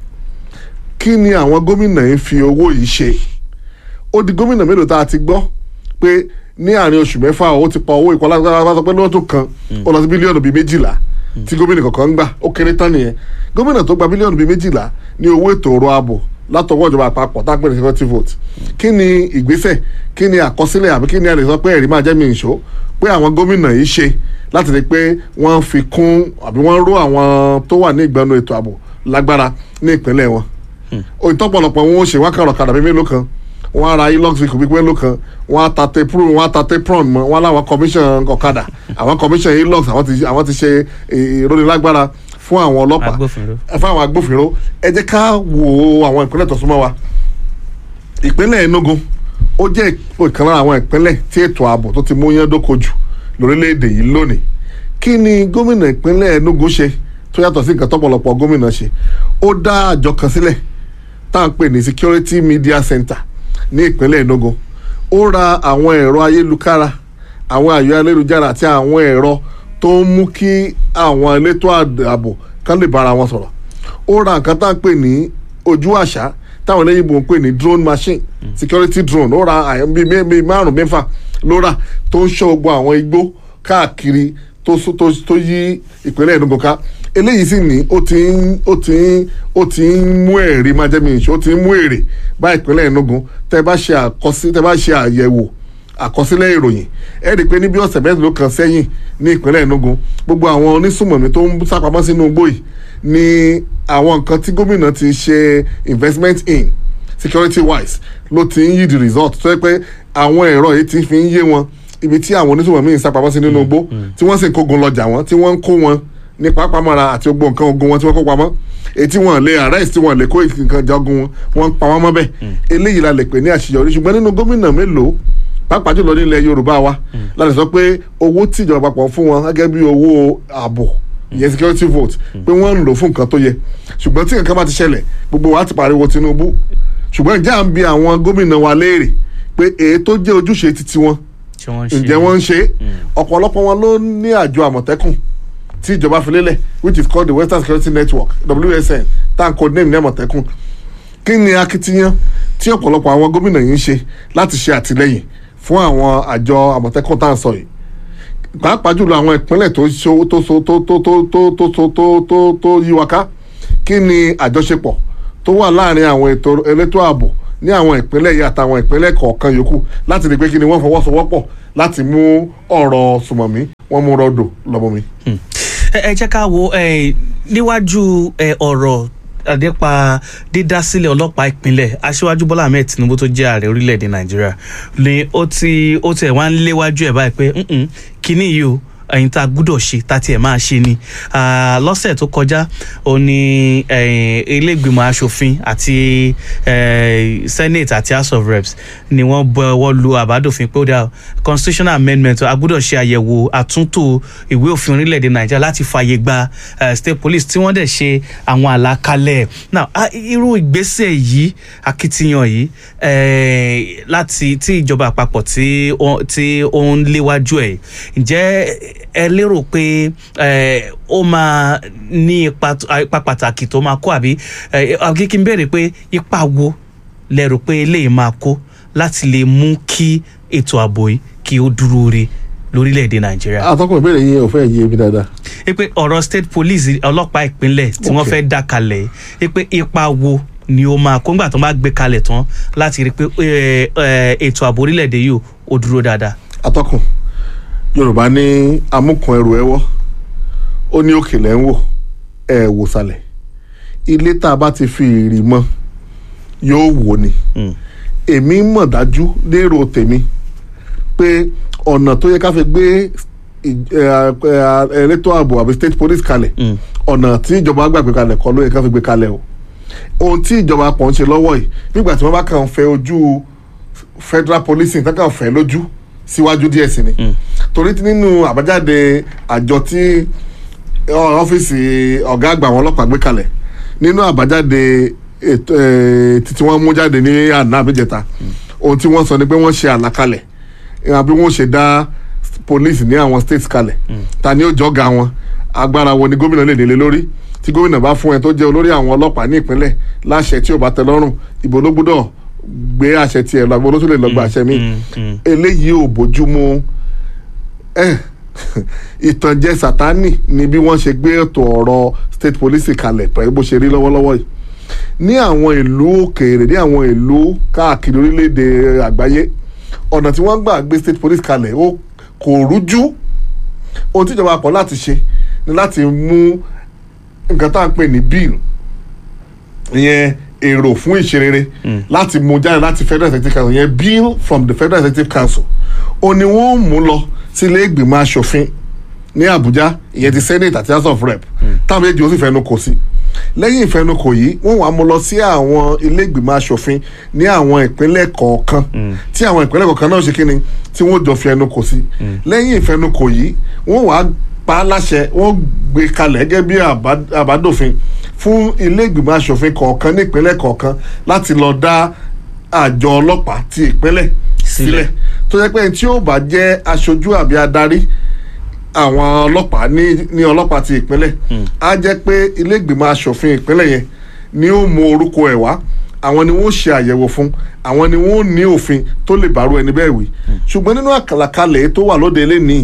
kí ni àwọn gómìnà yìí fi owó yìí ṣe ó di gómìnà mélòó tá a ti gbọ́ pé ní àárín oṣù mẹ́fà ó ti pa owó ìkọlá tó sọ pé lọ́dún kan ó lọ sí bílíọ̀nù bíi méjìlá tí gómìnà kọ̀ọ̀kan ń gbà ó kéré tán nìyẹn gómìnà tó gba bílíọ̀nù bíi méjìlá ní owó ètò ọrọ̀ ààbò látọwọ́ ìjọba àpapọ̀ tá a pè ní security vote kí ni ìgbésẹ̀ kí ni àkọsílẹ̀ àbí kí ni a lè sọ pé ẹ̀rí máa jẹ́ mi ìṣó pé àwọn gómìnà yìí ṣe láti rí i pé wọ́n fi kún àbí wọ́n ró àwọn tó wà ní ìgbẹ́nu ètò ààbò lágbára ní ìpínlẹ̀ wọn òyìntọ́pọ̀lọpọ̀ wọn ó ṣe wákàrọ̀ kàdà bíi mélòó kan wọn á ra hilux vehicle bíi mélòó kan wọn á ta tepro wọn á ta tepron mọ wọn láwọn commission ọ̀kadà àwọn commission hilux àwọn ti àwọn ti ṣe ìrónilágbára fún àwọn ọlọ́pàá Agbófinró. ẹ fún àwọn agbófinró ẹ jẹ́ ká wo àwọn ìpínlẹ̀ tó súnmọ́ wa ìpínlẹ̀ Enugu ó jẹ́ ìkan lára àwọn ìpínlẹ̀ tí ètò ààbò tó ti mú yán dókojù lórílẹ̀‐èdè yìí lónìí kí ni gómìnà ìpínlẹ̀ Enugu ṣe tó yàtọ̀ sí nǹkan tọ́pọ̀lọpọ̀ gómìnà ṣe ó dá àjọ kan sílẹ̀ tá à ń pè ní Security Media Center ní ìpínlẹ̀ Enugu ó ra àwọn ẹ̀rọ ayélujára àwọn àyọ ayélujára àti àwọn ẹ̀rọ tó ń mú kí àwọn elétò ààbò kan lè bára wọn sọ̀rọ̀ ó ra nǹkan tá à ń pè ní ojú àṣà táwọn eléyìnbó ń pè ní drone machine security drone ó ra àyàn bíi mé- bíi márùn mẹ́fà ló rà tó ń ṣọ́ gbogbo àwọn igbó káàkiri tó so- tó tó yí ìpínlẹ̀ Enugu ká eléyìí sì ní ó ti ń ó ti ń ó ti ń mú ẹ̀rí máa jẹ́ mi ìṣó ó ti ń mú èrè bá ìpínlẹ̀ Enugu tẹ́ bá ṣe àkọsí tẹ́ bá ṣe àyẹ̀wò àkọsílẹ̀ ìròyìn ẹ rí i pé ní bí ọ̀sẹ̀ mẹ́rin ló kan sẹ́yìn ní ìpínlẹ̀ Enugu gbogbo àwọn onísùmọ̀mí tó ń sápamọ́ sínú igbó yìí ni àwọn nǹkan tí gómìnà ti ṣe investment in security wise ló ti ń yí the result tó yẹ pé àwọn ẹ̀rọ yìí ti fi ń yé wọn ibi tí àwọn onísùmọ̀mí ń sápamọ́ sí nínú igbó tí wọ́n sì ń kógun lọ́jà wọn tí wọ́n ń kó wọn ní pápámọ́ra àti gbogbo nǹkan ogun wọn tí wọ́n kó pamọ́ èyí tí wọ́n lè arrest tí wọ́n lè kó nǹkan jagun wọn wọ́n ń pa wọ́n mọ́ bẹ́ẹ̀ eléyìí la lè pè ní àṣeyọrí ṣùgbọ́n nínú gómìnà mélòó pàápàá jùlọ nílẹ̀ Yorùbá wa la lè sọ pé owó tí ìjọba àpapọ̀ fún wọn gẹ́gẹ́ bí owó ààbò ìyẹn security vote pé wọ́n ń lò fún nǹkan tó yẹ ṣùgbọ́n tí nǹkan bá ti ṣẹlẹ̀ gbogbo wa ti pariwo Tinubu ṣùgbọ́n ìjà ń bi àwọn gómìnà wa léèrè pé èyí tó jẹ́ ojúṣe titi wọn ṣé wọ́n ń ṣe ǹjẹ́ wọ́n ń ṣe é ọ̀pọ̀lọpọ̀ wọn ló ní àjọ àmọ̀tẹ́kùn tí ìjọba fi lélẹ̀ which is called the Western Security Network WSN tá à ń codename ní àmọ̀tẹ́kùn kí ni akitiyan tí ọ̀pọ̀lọpọ̀ àwọn gómìnà yìí ń ṣe láti ṣe àtìlẹ́yìn fún àwọn àjọ àmọ̀tẹ́kùn tá à ń sọ yìí pàápàá jùlọ àwọn ìpínlẹ̀ tó so tó so tó tó tó tó tó so tó tó tó yí wa ká kí ni àjọṣepọ̀ tó wà láàrin àwọn ètò elétò ààbò ní àwọn ìpínlẹ̀ yìí àtàwọn ìpínlẹ̀ kọ̀ọ̀kan yòókù láti rí i pé kí ni wọ́n fọwọ́sowọ́pọ̀ láti mú ọ̀rọ̀ sùmọ̀mí wọ́n mú rọ́dò lọ́mọmi. ẹ ẹ jẹ́ ká wo ẹ, níwájú ẹ, ọ̀rọ̀ nípa dídásílẹ̀ ọlọ́pàá ìpínlẹ̀ aṣíwájú bọ́lá ahmed tinubu tó jẹ́ ààrẹ orílẹ̀-èdè nàìjíríà ni ó ti ó tiẹ̀ wá ń léwájú ẹ̀ báyìí pé "Mm-mm, kínní yìí o ẹ̀yin tá a gbúdọ̀ ṣe tá a tiẹ̀ máa ṣe ni Ah, lọ́sẹ̀ tó kọjá ó ní eh, ilé-ìgbìmọ̀ asòfin àti eh, senate àti house of reps ni wọ́n bọwọ́ lu àbádòfin pé ó dá constitutional amendment a gbúdọ̀ ṣe àyẹ̀wò àtúntò ìwé òfin orílẹ̀-èdè nàìjíríà láti fààyè gba eh, state police tí wọ́n dẹ̀ ṣe àwọn àlàkalẹ̀ now ah, irú ìgbésẹ̀ yìí akitiyan yìí eh, láti tí ìjọba àpapọ̀ tí ó- tí ó ń léwájú ẹ̀ ǹjẹ́ ẹ lérò pé eh, ó máa ní ipa t- ah, ipa pàtàkì tó máa kó àbí eh, àbí kí n béèrè pé ipa wo lẹ rò pé eléyìí máa kó láti lè mú kí ètò ààbò yìí kí ó dúró re lórílẹ̀‐èdè nàìjíríà. atọ́kùn ìbéèrè yín ò fẹ́ yé mi dáadáa. ẹ pé ọ̀rọ̀ state police ọlọ́pàá ìpínlẹ̀ tí wọ́n Ok. fẹ́ dá kalẹ̀ ẹ pé ipa wo ni ó máa kó ńgbà tó bá gbé kalẹ̀ tán láti rí i pé eh, eh, ètò ààbò orílẹ̀‐èdè yìí ó dúró dáadáa. atọ́kùn yorùbá ní amúkan ẹrù ẹwọ́ ó ní òkèlè ń wò ẹ wò sàlẹ̀ ilé tá a bá ti fi ìrì mọ yóò wò ni Mm. èmi mọ̀ dájú lérò tèmi pé ọ̀nà tó yẹ ká fi gbé ì- ẹ, ẹ, elétò ààbò àbí state police kalẹ̀ Mm. ọ̀nà tí ìjọba gbàgbé kalẹ̀ kọ́ ló yẹ ká fi gbé kalẹ̀ o ohun tí ìjọba pọ̀ ń ṣe lọ́wọ́ yìí nígbà tí wọ́n bá kàn ń fẹ́ ojú federal policing tán kàn fẹ́ lójú síwájú díẹ̀ sí ni torí tí nínú àbájáde àjọ tí ọ- ọ́fíìsì ọ̀gá àgbà àwọn ọlọ́pàá gbé kalẹ̀ nínú àbájáde ètò ẹ̀, títí wọ́n mú jáde ní àná àbíjẹta ohun tí wọ́n sọ ni pé wọ́n ṣe àlàkalẹ̀ àbí wọ́n ṣe dá police ní àwọn states kalẹ̀ ta ni ó jọ́ga wọn agbára wo ni gómìnà lè délé lórí tí gómìnà bá fún ẹ tó jẹ́ olórí àwọn ọlọ́pàá ní ìpínlẹ̀ láṣẹ tí ò bá tẹ́ lọ́rùn ìbò ló gbọ́dọ̀ gbé àṣẹ tiẹ̀ lọ àgbọn ló tún lè lọ gba àṣẹ mi Mm, mm. eléyìí ò bójúmu ẹ ìtànjẹ sátánì ni bí wọ́n ṣe gbé ètò ọ̀rọ̀ state police kalẹ̀ pẹ̀lú bó ṣe rí lọ́wọ́lọ́wọ́ yìí ní àwọn ìlú òkèèrè ní àwọn ìlú káàkiri orílẹ̀-èdè àgbáyé ọ̀nà tí wọ́n gbà gbé state police kalẹ̀ ó kò rújú ohun tíjọba pọ̀ láti ṣe ni láti mú nǹkan tá à ń pè ní bill ìyẹn èrò fún ìṣerere láti mú jáde láti federal executive council ìyẹn bill from the federal executive council ó ní wọ́n mú lọ sí ilé ìgbìmọ̀ asòfin ní Abuja ìyẹn ti senate àti house of rep táwọn méjì ó sì fẹnu kò sí lẹ́yìn ìfẹnukò yìí wọ́n wàá mú lọ sí àwọn ilé ìgbìmọ̀ asòfin ní àwọn ìpínlẹ̀ kọ̀ọ̀kan tí àwọn ìpínlẹ̀ kọ̀ọ̀kan náà ṣe kí ni tí wọ́n jọ fi ẹnu kò sí lẹ́yìn ìfẹnukò yìí wọ́n wàá pa á láṣẹ wọ́n gbé kalẹ̀ gẹ́gẹ́ bí àbá- àbádòfin fún ilé ìgbìmọ̀ asòfin kọ̀ọ̀kan ní ìpínlẹ̀ kọ̀ọ̀kan láti lọ dá àjọ ọlọ́pàá ti ìpínlẹ̀ sílẹ̀ tó jẹ́ pé ẹni tí ó bá jẹ́ aṣojú àbí adarí àwọn ọlọ́pàá ní ní ọlọ́pàá ti ìpínlẹ̀ á jẹ́ pé ilé ìgbìmọ̀ asòfin ìpínlẹ̀ yẹn ni ó mú orúkọ ẹ̀ wá àwọn ni wọ́n ṣe àyẹ̀wò fún àwọn ni wọ́n ní òfin tó lè bàrú ẹni bẹ́ẹ̀ wí ṣùgbọ́n nínú àkàlàkalẹ̀ tó wà lóde eléyìí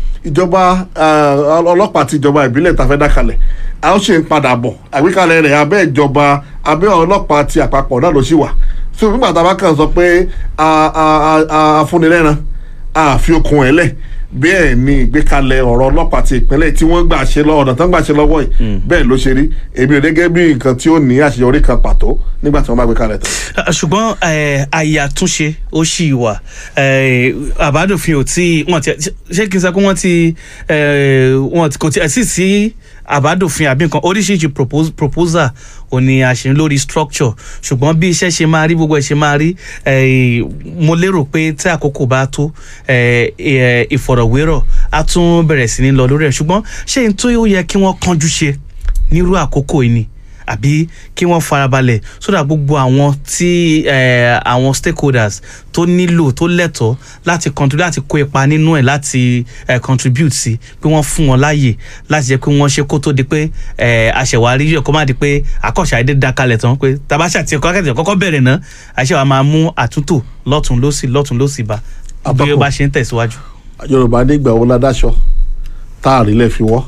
ìjọba ah, ọlọ́pàá ti ìjọba ìbílẹ̀ tá a fẹ́ dá kalẹ̀ a ó ṣe ń padà bọ̀ àgbékalẹ̀ rẹ̀ abẹ́ ìjọba abẹ́ ọlọ́pàá ti àpapọ̀ náà ló ṣì wà so nígbà tá a bá kàn sọ pé a- a- a- a- afúnilẹ́ran àfi okun ẹ̀ lẹ̀ bẹ́ẹ̀ ni ìgbékalẹ̀ ọ̀rọ̀ ọlọ́pàá ti ìpínlẹ̀ tí wọ́n gbà ṣe lọ ọ̀nà tó ń gbà ṣe lọ́wọ́ yìí bẹ́ẹ̀ ló ṣe rí èmi ò gẹ́gẹ́ bí nǹkan tí ó ní àṣeyọrí kan pàtó nígbà tí wọ́n bá gbé kalẹ̀ tán. Ah, ṣùgbọ́n eh, àyè àtúnṣe ó ṣì wà Eh, àbádòfin ò tí wọ́n ti ṣé kí n sọ pé wọ́n ti eh, wọ́n ti kò tí ẹ̀ sì sí àbádòfin àbí nǹkan oríṣiríṣi propos- proposal ò ní àṣẹ lórí structure ṣùgbọ́n bí iṣẹ́ ṣe máa rí gbogbo ẹ̀ ṣe máa rí eh, mo lérò pé tí àkókò bá tó eh, eh, ìfọ̀rọ̀wérọ̀ á tún bẹ̀rẹ̀ sí ní lọ lórí ẹ̀ ṣùgbọ́n ṣé n tó yẹ kí wọ́n kánjú ṣe nírú àkókò yìí ni àbí kí wọ́n farabalẹ̀ sódà gbogbo àwọn tí eh, àwọn stakeholders tó nílò tó lẹ́tọ̀ọ́ láti contribute láti kó ipa nínú ẹ̀ láti eh, contribute sí pé wọ́n fún wọn láàyè láti jẹ́ pé wọ́n ṣe kó tó di pé eh, àṣẹwárí yẹ kó má di pé àkọ́ṣe àìdé dakalẹ̀ tán pé tabasha ti ẹ̀kọ́ akẹ́tẹ̀ kọ́kọ́ bẹ̀rẹ̀ náà àṣẹwà máa mú àtúntò lọ́tún lọ́sì lọ́tún lọ́sì bá bí ó Àbákò. bá ṣe ń tẹ̀síwájú. yorùbá nígbà wo ládàṣọ tá a rí lẹ́ fi wọ́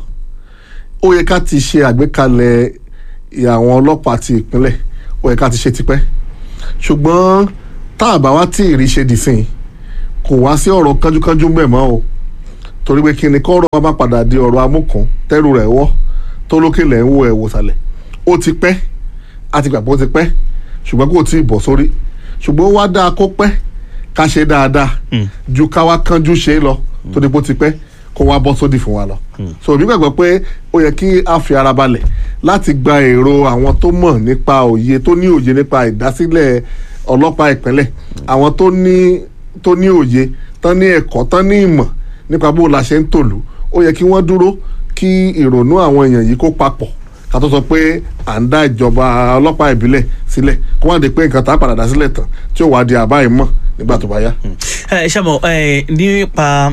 ó yẹ ká ti ṣe àgbékalẹ̀ àwọn ọlọ́pàá ti ìpínlẹ̀ ó yẹ ká ti ṣe tipẹ́ ṣùgbọ́n tá a bá wá tí ì rí ṣe dìsìn kò wá sí ọ̀rọ̀ kánjúkánjú ń bẹ̀ mọ́ o torí pé kí ni kọ́rọ̀ wa bá padà di ọ̀rọ̀ amúkan tẹ́rù rẹ̀ wọ́ tó lókè lẹ̀ ń wo ẹ̀ wòsàlẹ̀ ó ti pẹ́ a ti gbà pé ó ti pẹ́ ṣùgbọ́n kò tí ì bọ̀ sórí ṣùgbọ́n ó wá dáa kó pẹ́ ká ṣe dáadáa ju ká wá kánjú ṣe é lọ tó di pé ó ti pẹ́ kó wá bọ́ sódì fún wa lọ. so èmi gbàgbọ́ pé ó yẹ kí a fi ara balẹ̀ láti gba èrò àwọn tó mọ̀ nípa òye tó ní òye nípa ìdásílẹ̀ ọlọ́pàá ìpínlẹ̀ àwọn tó ní tó ní òye tán ní ẹ̀kọ́ tán ní ìmọ̀ nípa bó la ṣe ń tòlú ó yẹ kí wọ́n dúró kí ìrònú àwọn èèyàn yìí kó papọ̀ ká tó sọ pé à ń dá ìjọba ọlọ́pàá ìbílẹ̀ sílẹ̀ kó wọ́n di pé nǹkan tá a padà dá sílẹ̀ tán tí ó wàá di àbá ìmọ̀ nígbà tó bá yá. ẹ ṣe mọ ẹ nípa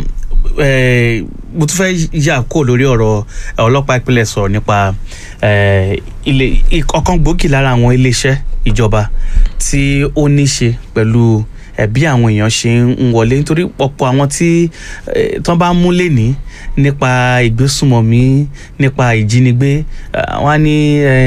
ẹ mo tún fẹ́ yà kó lórí ọ̀rọ̀ ọlọ́pàá ìpínlẹ̀ sọ̀rọ̀ nípa ẹ ilé ọ̀kan gbòógì lára àwọn iléeṣẹ́ ìjọba tí ó ní ṣe pẹ̀lú ẹ bí àwọn èèyàn ṣe ń wọlé nítorí ọ̀pọ̀ àwọn tí ẹ, tán bá mú lẹ́ni nípa ìgbésùmọ̀mí nípa ìjínigbé ẹ, wọ́n á ní ẹ,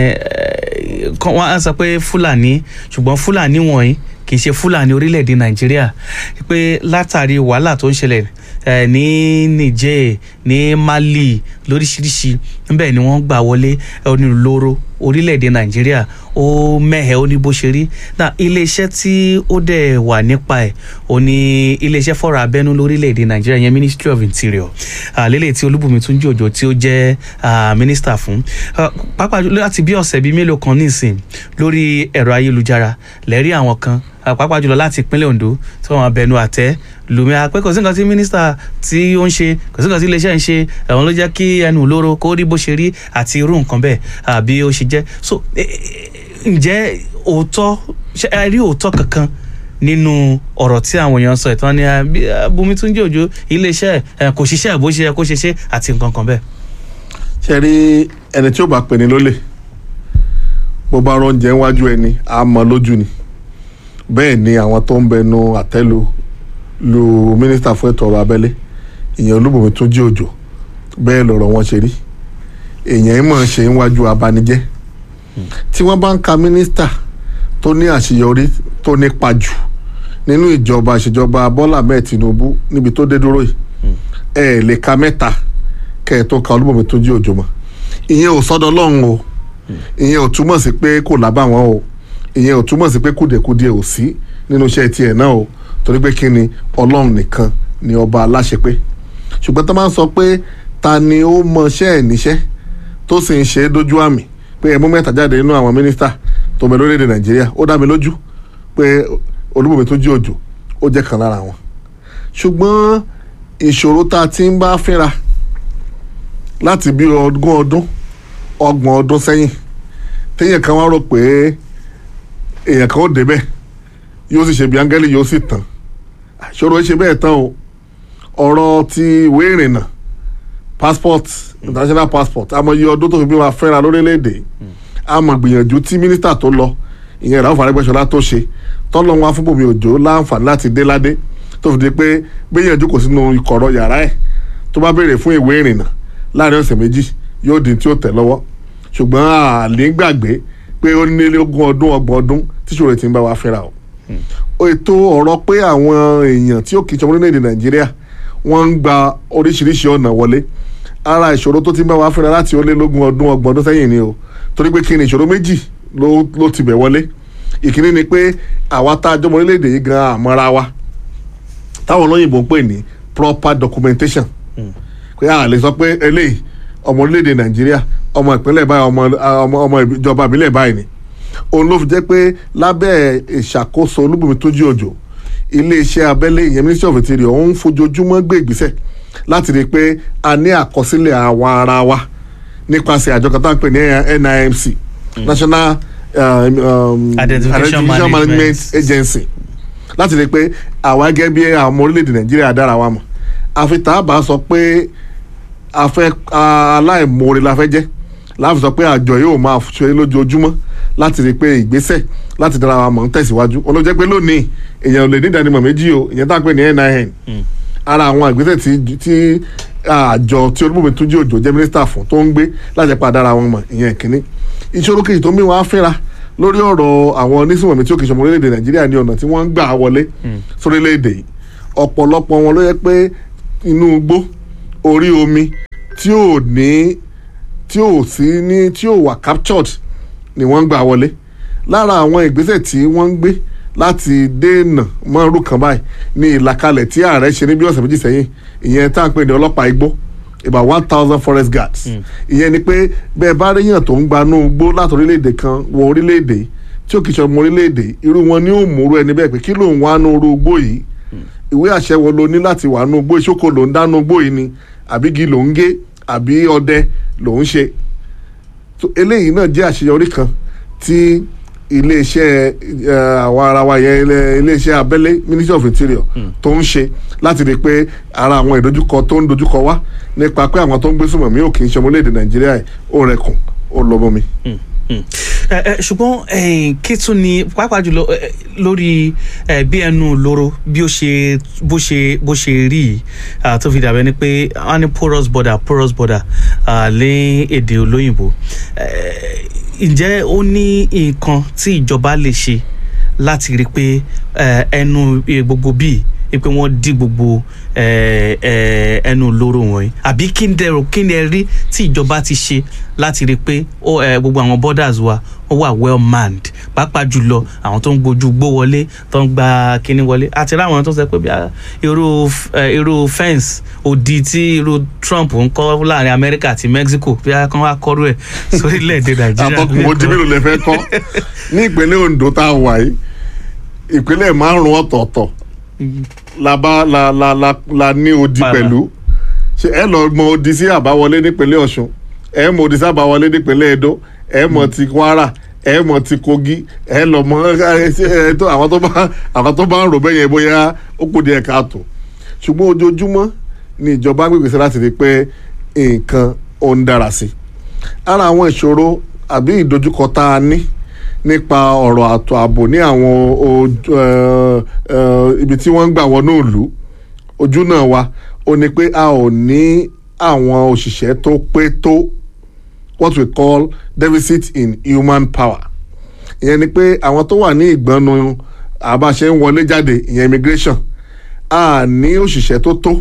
ẹ, kán- wọ́n á sọ pé fúlàní ṣùgbọ́n fúlàní wọ̀nyí kì í ṣe fúlàní orílẹ̀-èdè nàìjíríà pé látàrí wàhálà tó ń ṣẹlẹ̀ eh, ní niger ní mali lóríṣiríṣi níbẹ̀ ni wọ́n gbà wọlé onírúurú orílẹ̀-èdè nàìjíríà ó mẹ́hẹ̀ ó ní bó ṣe rí náà iléeṣẹ́ tí ó dẹ̀ wà nípa ẹ̀ ó ní iléeṣẹ́ fọ́rọ̀ abẹ́nú lórílẹ̀-èdè nàìjíríà yẹn ministry of interior àlélẹ̀ tí olúbùnmi tún jòjò tí ó jẹ́ ah, minister fún Ah, pàápàá jùlọ láti bí ọ̀sẹ̀ bíi mélòó kan nísìn lórí ẹ̀rọ ayélujára lẹ́rí àwọn kan ah, pàápàá jùlọ láti ìpínlẹ̀ ondo tí wọ́n bẹnu àtẹ́ lùmí àpẹ́ kò sí nǹkan tí mínísítà tí ó ń ṣe kò sí nǹkan tí iléeṣẹ́ ń ṣe ẹ̀wọ̀n ló jẹ́ kí ẹnu olóró kó rí bó ṣe rí àti irú nǹkan bẹ́ẹ̀ àbí ó ṣe jẹ́ so eh, eh, ǹjẹ́ òótọ́ ṣé ẹ rí òótọ́ kankan nínú ọ̀rọ̀ tí àwọn èèyàn sọ ìtàn ni ah, bí, ah, Bùnmi Túnjí Òjó iléeṣẹ́ ẹ̀ kò ṣiṣẹ́ bó ṣe yẹ kó ṣe ṣe àti nǹkan kan bẹ́ẹ̀. ṣe rí ẹni tí ó bá pè ní lólè bó bá rán oúnjẹ wájú ẹni á mọ lójú ni bẹ́ẹ̀ ni àwọn tó ń bẹnu àtẹ́lu lu mínísítà fún ètò ọrọ̀ abẹ́lé ìyẹn Olúbùnmi Túnjí Òjó bẹ́ẹ̀ lọ̀rọ̀ wọn ṣe rí èèyàn ìmọ̀ ṣe ń wájú abanijẹ́ tí wọ́n bá ń ka mínísítà tó ní àṣeyọrí tó nípa jù nínú ìjọba ìṣèjọba Bọ́lá Ahmed Tinubu níbi tó dé dúró yìí ẹ ẹ̀ lè ka mẹ́ta kẹ́ ẹ tó ka Olúbùnmi Túnjí Òjó mọ́ ìyẹn ò sọ́dọ̀ Ọlọ́run o ìyẹn ò túmọ̀ sí pé kò lábàwọ́n o ìyẹn ò túmọ̀ sí pé kùdìẹ̀kudìẹ̀ ò sí nínú iṣẹ́ tiẹ̀ náà o torí pé kí ni Ọlọ́run nìkan ni ọba aláṣepé ṣùgbọ́n tó máa ń sọ pé ta ni ó mọṣẹ́ ẹ̀ níṣẹ́ tó sì ń ṣe é dójú àmì pé ẹ mú mẹ́ta jáde nínú àwọn mínísítà tó bẹ lórílẹ̀‐èdè Nàìjíríà ó dá mi lójú pé Olúbùnmi Túnjí Òjó ó jẹ́ kan lára wọn ṣùgbọ́n ìṣòro tá a ti ń bá fínra láti bí ogún ọdún ọgbọ̀n ọdún sẹ́yìn téèyàn kan wá rò pé èèyàn kan ó débẹ̀ yóò sì ṣe bí áńgẹ́lì yóò sì tàn ìṣòro ṣe bẹ́ẹ̀ tán o ọ̀rọ̀ ti ìwé ìrìnnà passport international passport amòye ọdún tó fi bí wa fẹ́ra lórílẹ̀‐èdè àmọ̀ gbìyànjú tí mínísítà tó lọ ìyẹn Ràúfù Arẹ́gbẹ́ṣọlá tó ṣe tọ́lọ́ wọn fún Bùnmi Òjó láǹfààní láti dé ládé tó fi di pé gbìyànjú kò sínú ìkọ̀rọ̀ yàrá ẹ̀ tó bá béèrè fún ìwé ìrìnnà láàrin ọ̀sẹ̀ méjì yóò di tí ó tẹ̀ lọ́wọ́ ṣùgbọ́n àlè gbàgbé pé ó ní ogún ọdún ọgbọ̀n ọdún tí ṣòro ti ń bá wa fẹ́ra o ètò ọ̀rọ̀ pé àwọn èèyàn tí ó kì í ṣọmọ orílẹ̀-èdè Nàìjíríà wọ́n ń gba oríṣiríṣi ọ̀nà wọlé ara ìṣòro tó ti ń bá wa fẹ́ra láti ó lé lógún ọdún ọgbọ̀n ọdún sẹ́yìn ni o torí pé kí ni ìṣòro méjì ló ló ti bẹ̀ wọlé ìkíní ni pé àwa tá a jọmọ orílẹ̀-èdè yìí gan àmọ́ra wa táwọn olóyìnbó ń pè ní proper documentation pé a lè sọ pé eléyìí ọmọ orílẹ̀-èdè nàìjíríà ọmọ ìpínlẹ̀ báyìí ọmọ ọmọ ọmọ ìjọba ìbílẹ̀ báyìí ni òun ló fi jẹ́ pé lábẹ́ ìṣàkóso Olúbùnmi Túnjí Òjó iléeṣẹ́ abẹ́lé ìyẹn ministry of interior ó ń fojoojúmọ́ gbé ìgbésẹ̀ láti rí i pé a ní àkọsílẹ̀ àwọn ara wa nípasẹ̀ àjọ kan tá à ń pè ní NIMC National um, um, Identification Management Management Agency láti rí i pé àwa gẹ́gẹ́ bí àwọn ọmọ orílẹ̀-èdè nàìjíríà dára wa mọ̀ àfi tá a bá sọ pé a fẹ́ aláìmoore la fẹ́ jẹ́ láti sọ pé àjọ yóò máa ṣe lójoojúmọ́ láti rí i pé ìgbésẹ̀ láti dára wa mọ̀ ń tẹ̀síwájú olóòjẹ́ pé lónìí èèyàn ò lè ní ìdánimọ̀ méjì o ìyẹn tá à ń pè ní NIN ara àwọn ìgbésẹ̀ tí tí àjọ tí Olúbùnmi Túnjí Òjó jẹ́ mínísítà fún tó ń gbé láti pa dára wọn mọ̀ ìyẹn kínní ìṣòro kejì tó ń bí wọn á fẹ́ra lórí ọ̀rọ̀ àwọn onísùnmọ̀mí tí ó kì í ṣọmọ orílẹ̀-èdè nàìjíríà ní ọ̀nà tí wọ́n ń gbà wọlé sórílẹ̀-èdè yìí ọ̀pọ̀lọpọ̀ wọn ló yẹ pé inú igbó orí omi tí ò ní tí ò sí ní tí ò wà captured ni wọ́n ń gbà wọlé lára àwọn ìgbésẹ̀ tí wọ́n ń gbé láti dènà mọ́rú kan báyìí ní ìlàkalẹ̀ tí ààrẹ ṣe ní bí ọ̀sẹ̀ méjì sẹ́yìn ìyẹn tá à ń pè ní ọlọ́pàá igbó about one thousand forest guards ìyẹn ni pé bẹ́ẹ̀ bá ríyàn tó ń gbanú igbó láti orílẹ̀-èdè kan wọ orílẹ̀-èdè yìí tí ó kì í ṣe ọmọ orílẹ̀-èdè yìí irú wọn ni ó múru ẹni bẹ́ẹ̀ pé kí ló ń wá nú irú igbó yìí ìwé àṣẹ wo lo ní láti wà nú igbó ìṣókò ló ń dánú igbó yìí ni àbí igi ló ń gé àbí ọdẹ ló ń ṣe So, eléyìí náà jẹ́ àṣeyọrí kan tí iléeṣẹ́ eh, àwọn ara wa yẹn ilé- iléeṣẹ́ abẹ́lé ministry of interior tó ń ṣe láti rí i pé ara àwọn ìdojúkọ tó ń dojúkọ wá nípa pé àwọn tó ń gbé sùnmọ̀mí ò kì í ṣe ọmọléèdè nàìjíríà yìí ó rẹkùn ó lọ́mọ mi. ẹ ẹ ṣùgbọ́n eh, kí tún ni pàápàá jùlọ eh, lórí eh, bí ẹnu lóró bí ó ṣe bó ṣe bó ṣe rí yìí ah, tó fi dàbẹ́ ni pé wọ́n ní porous border porous border ah, lé èdè olóyìnbó Eh, ǹjẹ́ ó ní nǹkan tí ìjọba lè ṣe láti rí i pé eh, ẹnu eh, gbogbo bíi pé wọ́n dí gbogbo eh, eh, ẹnu lóró wọ̀nyí àbí kí ni dẹrù kí ni ẹ rí tí ìjọba ti ṣe láti rí i pé ó, eh, gbogbo àwọn borders wa ó wà well manned pàápàá jùlọ àwọn tó ń gbójú gbó wọlé tó ń gba kíní wọlé àti ráwọn tó sọ pé bí a- irú eh, irú fence odi tí irú Trump ń kọ́ láàrin Amẹ́ríkà àti Mexico bí a kan wá kọ́rú ẹ̀ sórílẹ̀-èdè Nàìjíríà àtọkùn mo jí mélòó lè fẹ́ kọ́ ní ìpínlẹ̀ Ondo tá a wà yìí ìpínlẹ̀ márùn-ún ọ̀tọ̀ọ̀tọ̀ la bá la la la la ní odi Para. pẹ̀lú ṣe ẹ lọ mọ odi sí àbáwọlé nípínlẹ̀ Ọ̀ṣun ẹ mọ odi sí àbáwọlé nípínlẹ̀ Edo ẹ mọ ti Kwara ẹ mọ ti Kogi ẹ lọ mọ ẹ ẹ tó àwọn tó bá àwọn tó bá ń rò bẹ́yẹn bóyá ó kù díẹ̀ káàtó ṣùgbọ́n ojoojúmọ́ ni ìjọba ń gbègbèsè láti rí i pé nǹkan ó ń dára sí i ara àwọn ìṣòro àbí ìdojúkọ tá a ní nípa ọ̀rọ̀ àtò ààbò ní àwọn ojú ẹ, ẹ, ibi tí wọ́n ń gbà wọnú ìlú ojú náà wa ó ní pé a ò ní àwọn òṣìṣẹ́ tó pé tó what we call deficit in human power ìyẹn ni pé àwọn tó wà ní ìgbọ́nu àbáṣe ń wọlé jáde ìyẹn immigration a ní òṣìṣẹ́ tó tó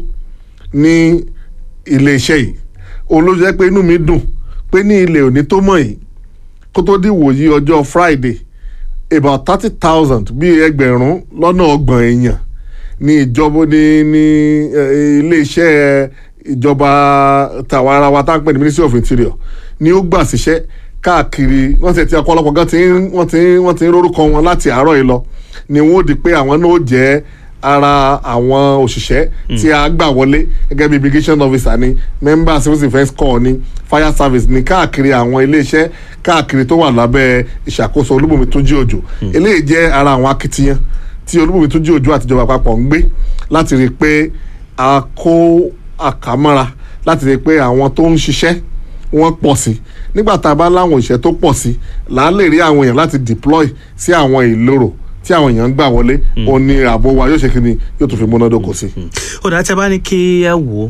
ní iléeṣẹ́ yìí òun ló jẹ́ pé inú mi dùn pé ní ilé òní tó mọ̀ yìí kó tó di wòyí ọjọ́ Friday about thirty thousand bíi ẹgbẹ̀rún lọ́nà ọgbọ̀n èèyàn ní ìjọba ní ní eh, iléeṣẹ́ ìjọba tàwa ara wa tá à ń pè ní Ministry of Interior ni ó gbà síṣẹ́ káàkiri wọ́n ti ti ọ̀pọ̀lọpọ̀ gan ti ń wọ́n ti ń wọ́n ti ń rórúkọ wọn láti àárọ̀ yìí lọ ni wọ́n ó di pé àwọn náà ó jẹ́ ara àwọn òṣìṣẹ́ tí a gbà wọlé gẹ́gẹ́ bí immigration officer ni member civil defence corps ni fire service ni káàkiri àwọn iléeṣẹ́ káàkiri tó wà lábẹ́ ìṣàkóso Olúbùnmi Túnjí Òjò eléyìí jẹ́ ara àwọn akitiyan tí Olúbùnmi Túnjí Òjò àtijọba àpapọ̀ ń gbé láti rí i pé a kó àkámọ́ra láti rí i pé àwọn tó ń ṣiṣẹ́ wọ́n pọ̀ sí nígbà tá a bá láwọn òṣìṣẹ́ tó pọ̀ sí là á lè rí àwọn èèyàn láti deploy sí àwọn ìloro tí àwọn èèyàn ń gbà wọlé òun ni ààbò wa yóò ṣe kí ni yóò tún fi múnádóko sí. ó dá tí a bá ní kí ẹ wò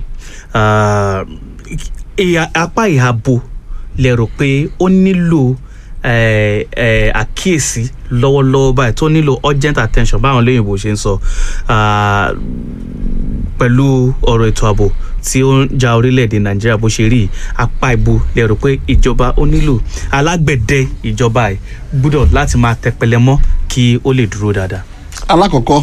ó ìhà- apá ìhàbò lè rò pé ó nílò eh, eh, àkíyèsí lọ́wọ́lọ́wọ́ báyìí tó nílò urgent attention báwọn olóyìnbó ṣe ń sọ ah, pẹ̀lú ọ̀rọ̀ ètò ààbò tí ó ń ja orílẹ̀-èdè nàìjíríà bó ṣe rí yìí, apá ìbò lè rò pé ìjọba ó nílò alágbẹ̀dẹ ìjọba ẹ̀ gbúdọ̀ láti máa tẹpẹlẹ mọ́ kí ó lè dúró dáadáa. alákọ̀ọ́kọ́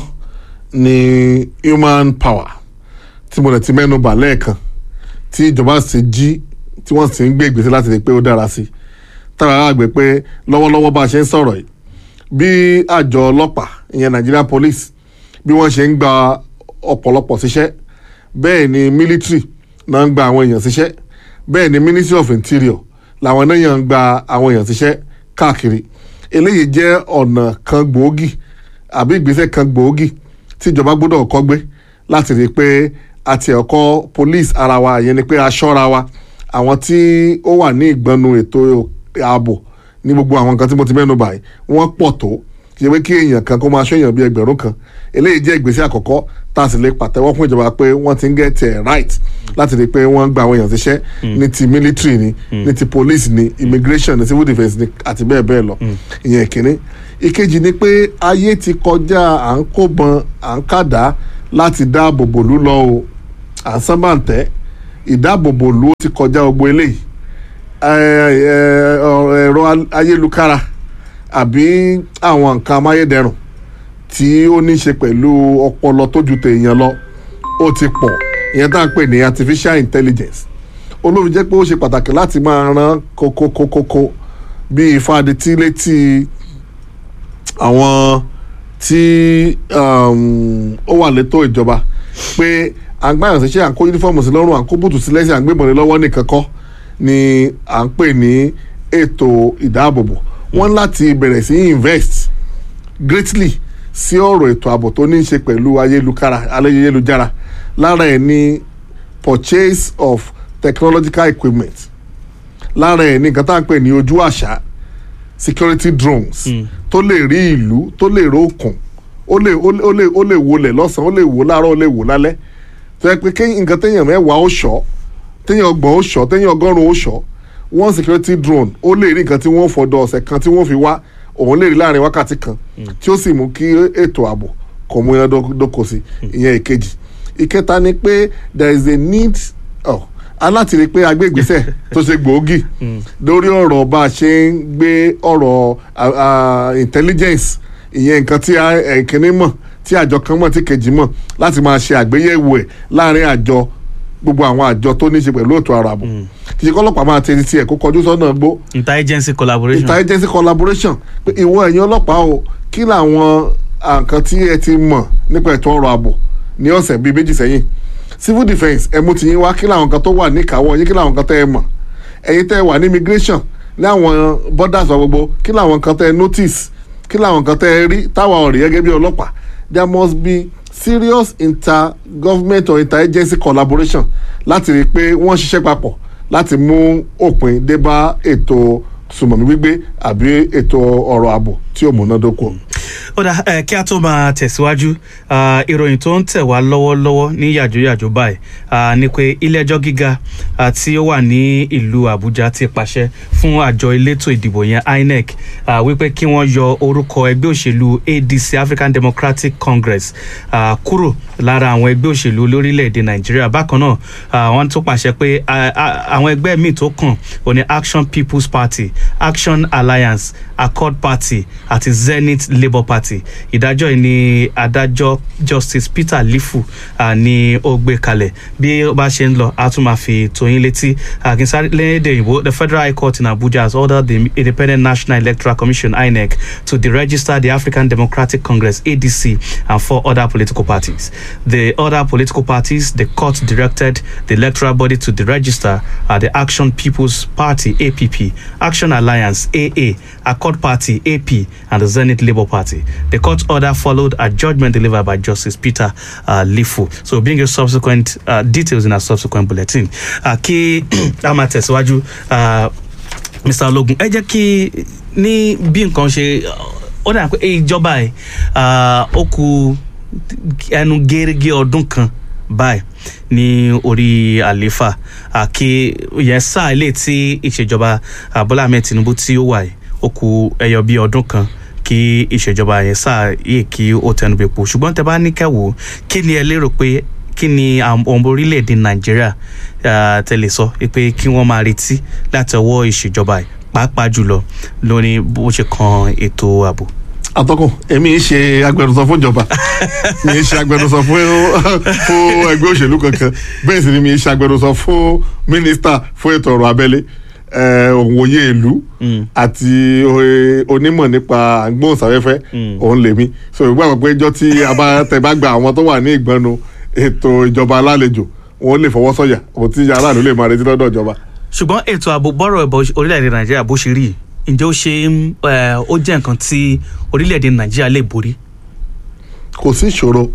ni human power tí mo lè ti mẹ́nu bà lẹ́ẹ̀kan tí ìjọba sì jí tí wọ́n sì ń gbé ìgbésẹ̀ láti rí i pé ó dára sí i tára àgbẹ̀ pé lọ́wọ́lọ́wọ́ bá a ṣe ń sọ̀rọ̀ yìí bí àjọ ọlọ́pàá ìyẹn Nigeria police bí wọ́n ṣe ń gba ọ̀pọ̀lọpọ̀ síṣẹ́ bẹ́ẹ̀ ni military náà ń gba àwọn èèyàn síṣẹ́ bẹ́ẹ̀ ni ministry of interior làwọn náà yàn ń gba àwọn èèyàn síṣẹ́ káàkiri eléyìí jẹ́ ọ̀nà kan gbòógì àbí ìgbésẹ̀ kan gbòógì tí ìjọba gbọ́dọ̀ kọ́ gbé láti rí i pé àti ẹ̀kọ́ police ara wa ìyẹn ni pé aṣọ́ra wa àwọn tí ó wà ní ìgbọ́nu ètò ààbò ní gbogbo àwọn nǹkan tí mo ti mẹ́nu báyìí wọ́n pọ̀ tó kì í ṣe pé kí èèyàn kan kó máa ṣọ́yàn bíi ẹgbẹ̀rún kan eléyìí jẹ́ ìgbésẹ̀ àkọ́kọ́ tá a sì lè pàtẹ́wọ́ fún ìjọba pé wọ́n ti ń get it right láti rí i pé wọ́n ń gba àwọn èèyàn síṣẹ́ ní ti military ni ní ti police ni immigration ni civil defence ni àti bẹ́ẹ̀ bẹ́ẹ̀ lọ ìyẹn ìkíní ìkejì ni pé ayé ti kọjá à ń kóbọn à ń kàdá láti dáàbò bò lú lọ o à ń sábàǹtẹ́ ìdáàbòbò lú ti kọjá gbogbo eléyìí ẹ- ẹ- ọ- ẹ̀rọ ayélukára àbí àwọn nǹkan amáyédẹrùn tí ó ní í ṣe pẹ̀lú ọpọlọ tó ju tèèyàn lọ ó ti pọ̀ ìyẹn tá à ń pè ní artificial intelligence olóòfin jẹ́ pé ó ṣe pàtàkì láti máa ran kókókókókó bí ìfadetí létí àwọn tí um, ó wà létò ìjọba pé à ń gbàyàn síṣẹ́ à ń kó yúnífọ́ọ̀mù sí lọ́rùn à ń kó bùtù sí lẹ́sìn à ń gbébọn lé lọ́wọ́ nìkan kọ́ ni à ń pè ní ètò ìdáàbòbò wọ́n láti bẹ̀rẹ̀ sí invest greatly sí ọ̀rọ̀ ètò ààbò tó ní í ṣe pẹ̀lú ayélujára ayélujára lára ẹ̀ ní purchase of technological equipment lára ẹ̀ ní nǹkan tá à ń pè ní ojú àṣà security drones tó lè rí ìlú tó lè rí òkun ó lè ó lè ó lè ó lè wọlé lọ́sàn-án ó lè wò láàárọ̀ ó lè wò lálẹ́ tó yẹ pé kéyìn nǹkan téèyàn mẹ́wàá ó ṣọ́ téèyàn ọgbọ̀n ó ṣọ́ téèyàn ọgọ́rùn-ún ó ṣọ́ one security drone ó lè rí nǹkan tí wọ́n fọdọ̀ ọ̀sẹ̀ kan tí wọ́n fi wá òun lè rí láàrin wákàtí kan tí ó sì mú kí ètò ààbò kò mú iná dó- dóko sí ìyẹn ìkejì ìkẹta ni pé there is a need oh, aláti rí i pé agbègbèsẹ̀ tó ṣe gbòógì lórí ọ̀rọ̀ bá a ṣe ń gbé ọ̀rọ̀ ah, ah, intelligence ìyẹn nǹkan tí a- ẹ̀kíní mọ̀ tí àjọ kan mọ̀ tí kejì mọ̀ láti máa ṣe àgbéyẹ̀wò ẹ̀ láàrin àjọ gbogbo àwọn àjọ tó ní í ṣe pẹ̀lú ètò ààrò ààbò kì í ṣe kọ́lọ́pàá máa tẹ̀sí tiẹ̀ kó kọjú sọ́nà gbó interagency collaboration. interagency collaboration pé ìwọ ẹ̀yin ọlọ́pàá o kí làwọn nǹkan tí ẹ ti mọ̀ nípa ètò ọrọ̀ ààbò ní ọ̀sẹ̀ bíi méjì sẹ́yìn civil defence ẹ mú ti yín wá kí làwọn nǹkan tó wà níkàáwọ́ yín kí làwọn nǹkan tẹ́ ẹ mọ̀ ẹ̀yin tẹ́ ẹ wà ní immigration láwọn borders wa gbogbo kí làwọn nǹkan tẹ́ ẹ notice kí làwọn nǹkan tẹ́ ẹ rí táwa ọ̀rẹ́ gẹ́gẹ́ bí ọlọ́pàá there must be serious intergovernment or interagency collaboration láti rí i pé wọ́n ṣiṣẹ́ papọ̀ láti mú òpin dé bá ètò sùmọ̀mí gbígbé àbí ètò ọ̀rọ̀ ààbò tí ò múnádóko. ó dà ẹ kí a tó máa tẹ̀síwájú ah, ìròyìn tó ń tẹ̀ wá lọ́wọ́lọ́wọ́ ní yàjóyàjó báyìí ah, ni pé ilé-ẹjọ́ gíga ah, tí ó wà ní ìlú àbújá ti pàṣẹ fún àjọ elétò ìdìbò yẹn inec ah, wípé kí wọ́n yọ orúkọ ẹgbẹ́ òṣèlú adc african democratic congress ah, kúrò lára àwọn ẹgbẹ́ òṣèlú lórílẹ̀‐èdè nàìjíríà bákan náà ah, wọ́n tún pàṣẹ pé ah, ah, àwọn ẹgbẹ́ míì tó kàn ò ní action people's party action alliance accord party àti zenith labour party ìdájọ́ yìí ni adájọ́ justice peter lifu uh, ni ó gbé kalẹ̀ bí ó bá ṣe ń lọ a tún máa fi tóyin létí àkínsáré lédè òyìnbó the federal high court in abuja has ordered the independent national electoral commission inec to deregister the african democratic congress adc and four other political parties the other political parties the court directed the electoral body to deregister are the action people's party app action alliance aa accord party ap and the zenith labour party the court order followed a judgment delivered by justice peter uh, lifu so bring your subsequent uh, details in our subsequent bulletin uh, kí a máa tẹ̀síwájú uh, mr ologun ẹ jẹ́ kí ní bí nǹkan ṣe ó dà pé ìjọba ẹ̀ ó ku ẹnu gẹ́gẹ́ ọdún kan báyìí ní orí àléfà àkè yẹn sáà ilé tí ìṣèjọba ah, bọ́lá ahmed tinubu tí ó wà yìí ó ku ẹyọ bíi ọdún kan kí ìṣèjọba yẹn sáà yìí kí ó tẹnubẹ̀pọ̀ ṣùgbọ́n tẹ bá ní kẹwò kí ni ẹ lérò pé kí ni àwọn ọmọ orílẹ̀-èdè nàìjíríà ah, tẹ̀lé sọ pé kí wọ́n máa retí láti ọwọ́ ìṣèjọba yìí pàápàá jùlọ lórí bó ṣe kan ètò ààbò. atọ́kùn èmi ń ṣe agbẹnusọ fún ìjọba mi ń ṣe agbẹnusọ fún fún ẹgbẹ́ òṣèlú kankan bẹ́ẹ̀ sì ni mi ń ṣe agbẹnusọ fún mínísítà fún ètò ọ̀rọ̀ abẹ́lé eh, òǹwòye ìlú àti eh, onímọ̀ nípa àgbóhùnsáfẹ́fẹ́ òun lèmi so ìgbà pé ìjọ tí a bá tẹ bá gba àwọn tó wà ní ìgbọnu ètò ìjọba alálejò wọn lè fọwọ́ sọ̀yà òun tí aráàlú lè máa retí lọ́dọ̀ ìjọba. ṣùgbọ́n ètò ààbò bọ́rọ̀ ẹ̀bọ orílẹ̀-èdè nàìjíríà bó ṣe rí yìí, ǹjẹ́ ó ṣe ń, eh, ó jẹ́ nǹkan tí orílẹ̀-èdè nàìjíríà lè borí. kò sí ìṣòro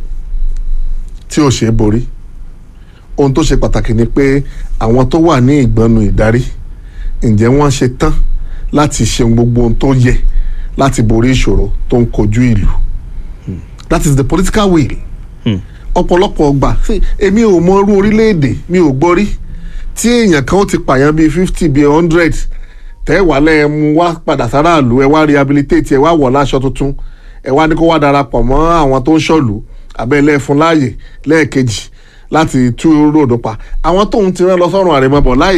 tí ò ṣe é borí ohun tó ṣe pàtàkì ni pé àwọn tó wà ní ìgbọnu ìdarí ǹjẹ́ wọ́n ṣe tán láti ṣe gbogbo ohun tó yẹ láti borí ìṣòro tó ń kojú ìlú that is the political will Hmm. ọ̀pọ̀lọpọ̀ ọgbà sí, èmi ò mọ irú orílẹ̀-èdè mi ò gbọ́ rí tí èèyàn kan ó ti pààyàn bíi fifty bíi hundred tẹ́ wà lẹ́ẹ̀ mú wá padà sáráàlú ẹ wá rehabilitate ẹ wá wọ̀ láṣọ tuntun ẹ wá ní kó wá darapọ̀ mọ́ àwọn tó ń ṣọ̀lú abẹ́lẹ́ fún láàyè lẹ́ẹ̀kejì láti tú ròdò pa àwọn tóun ti rán lọ sọ́run àrèmabọ̀ láì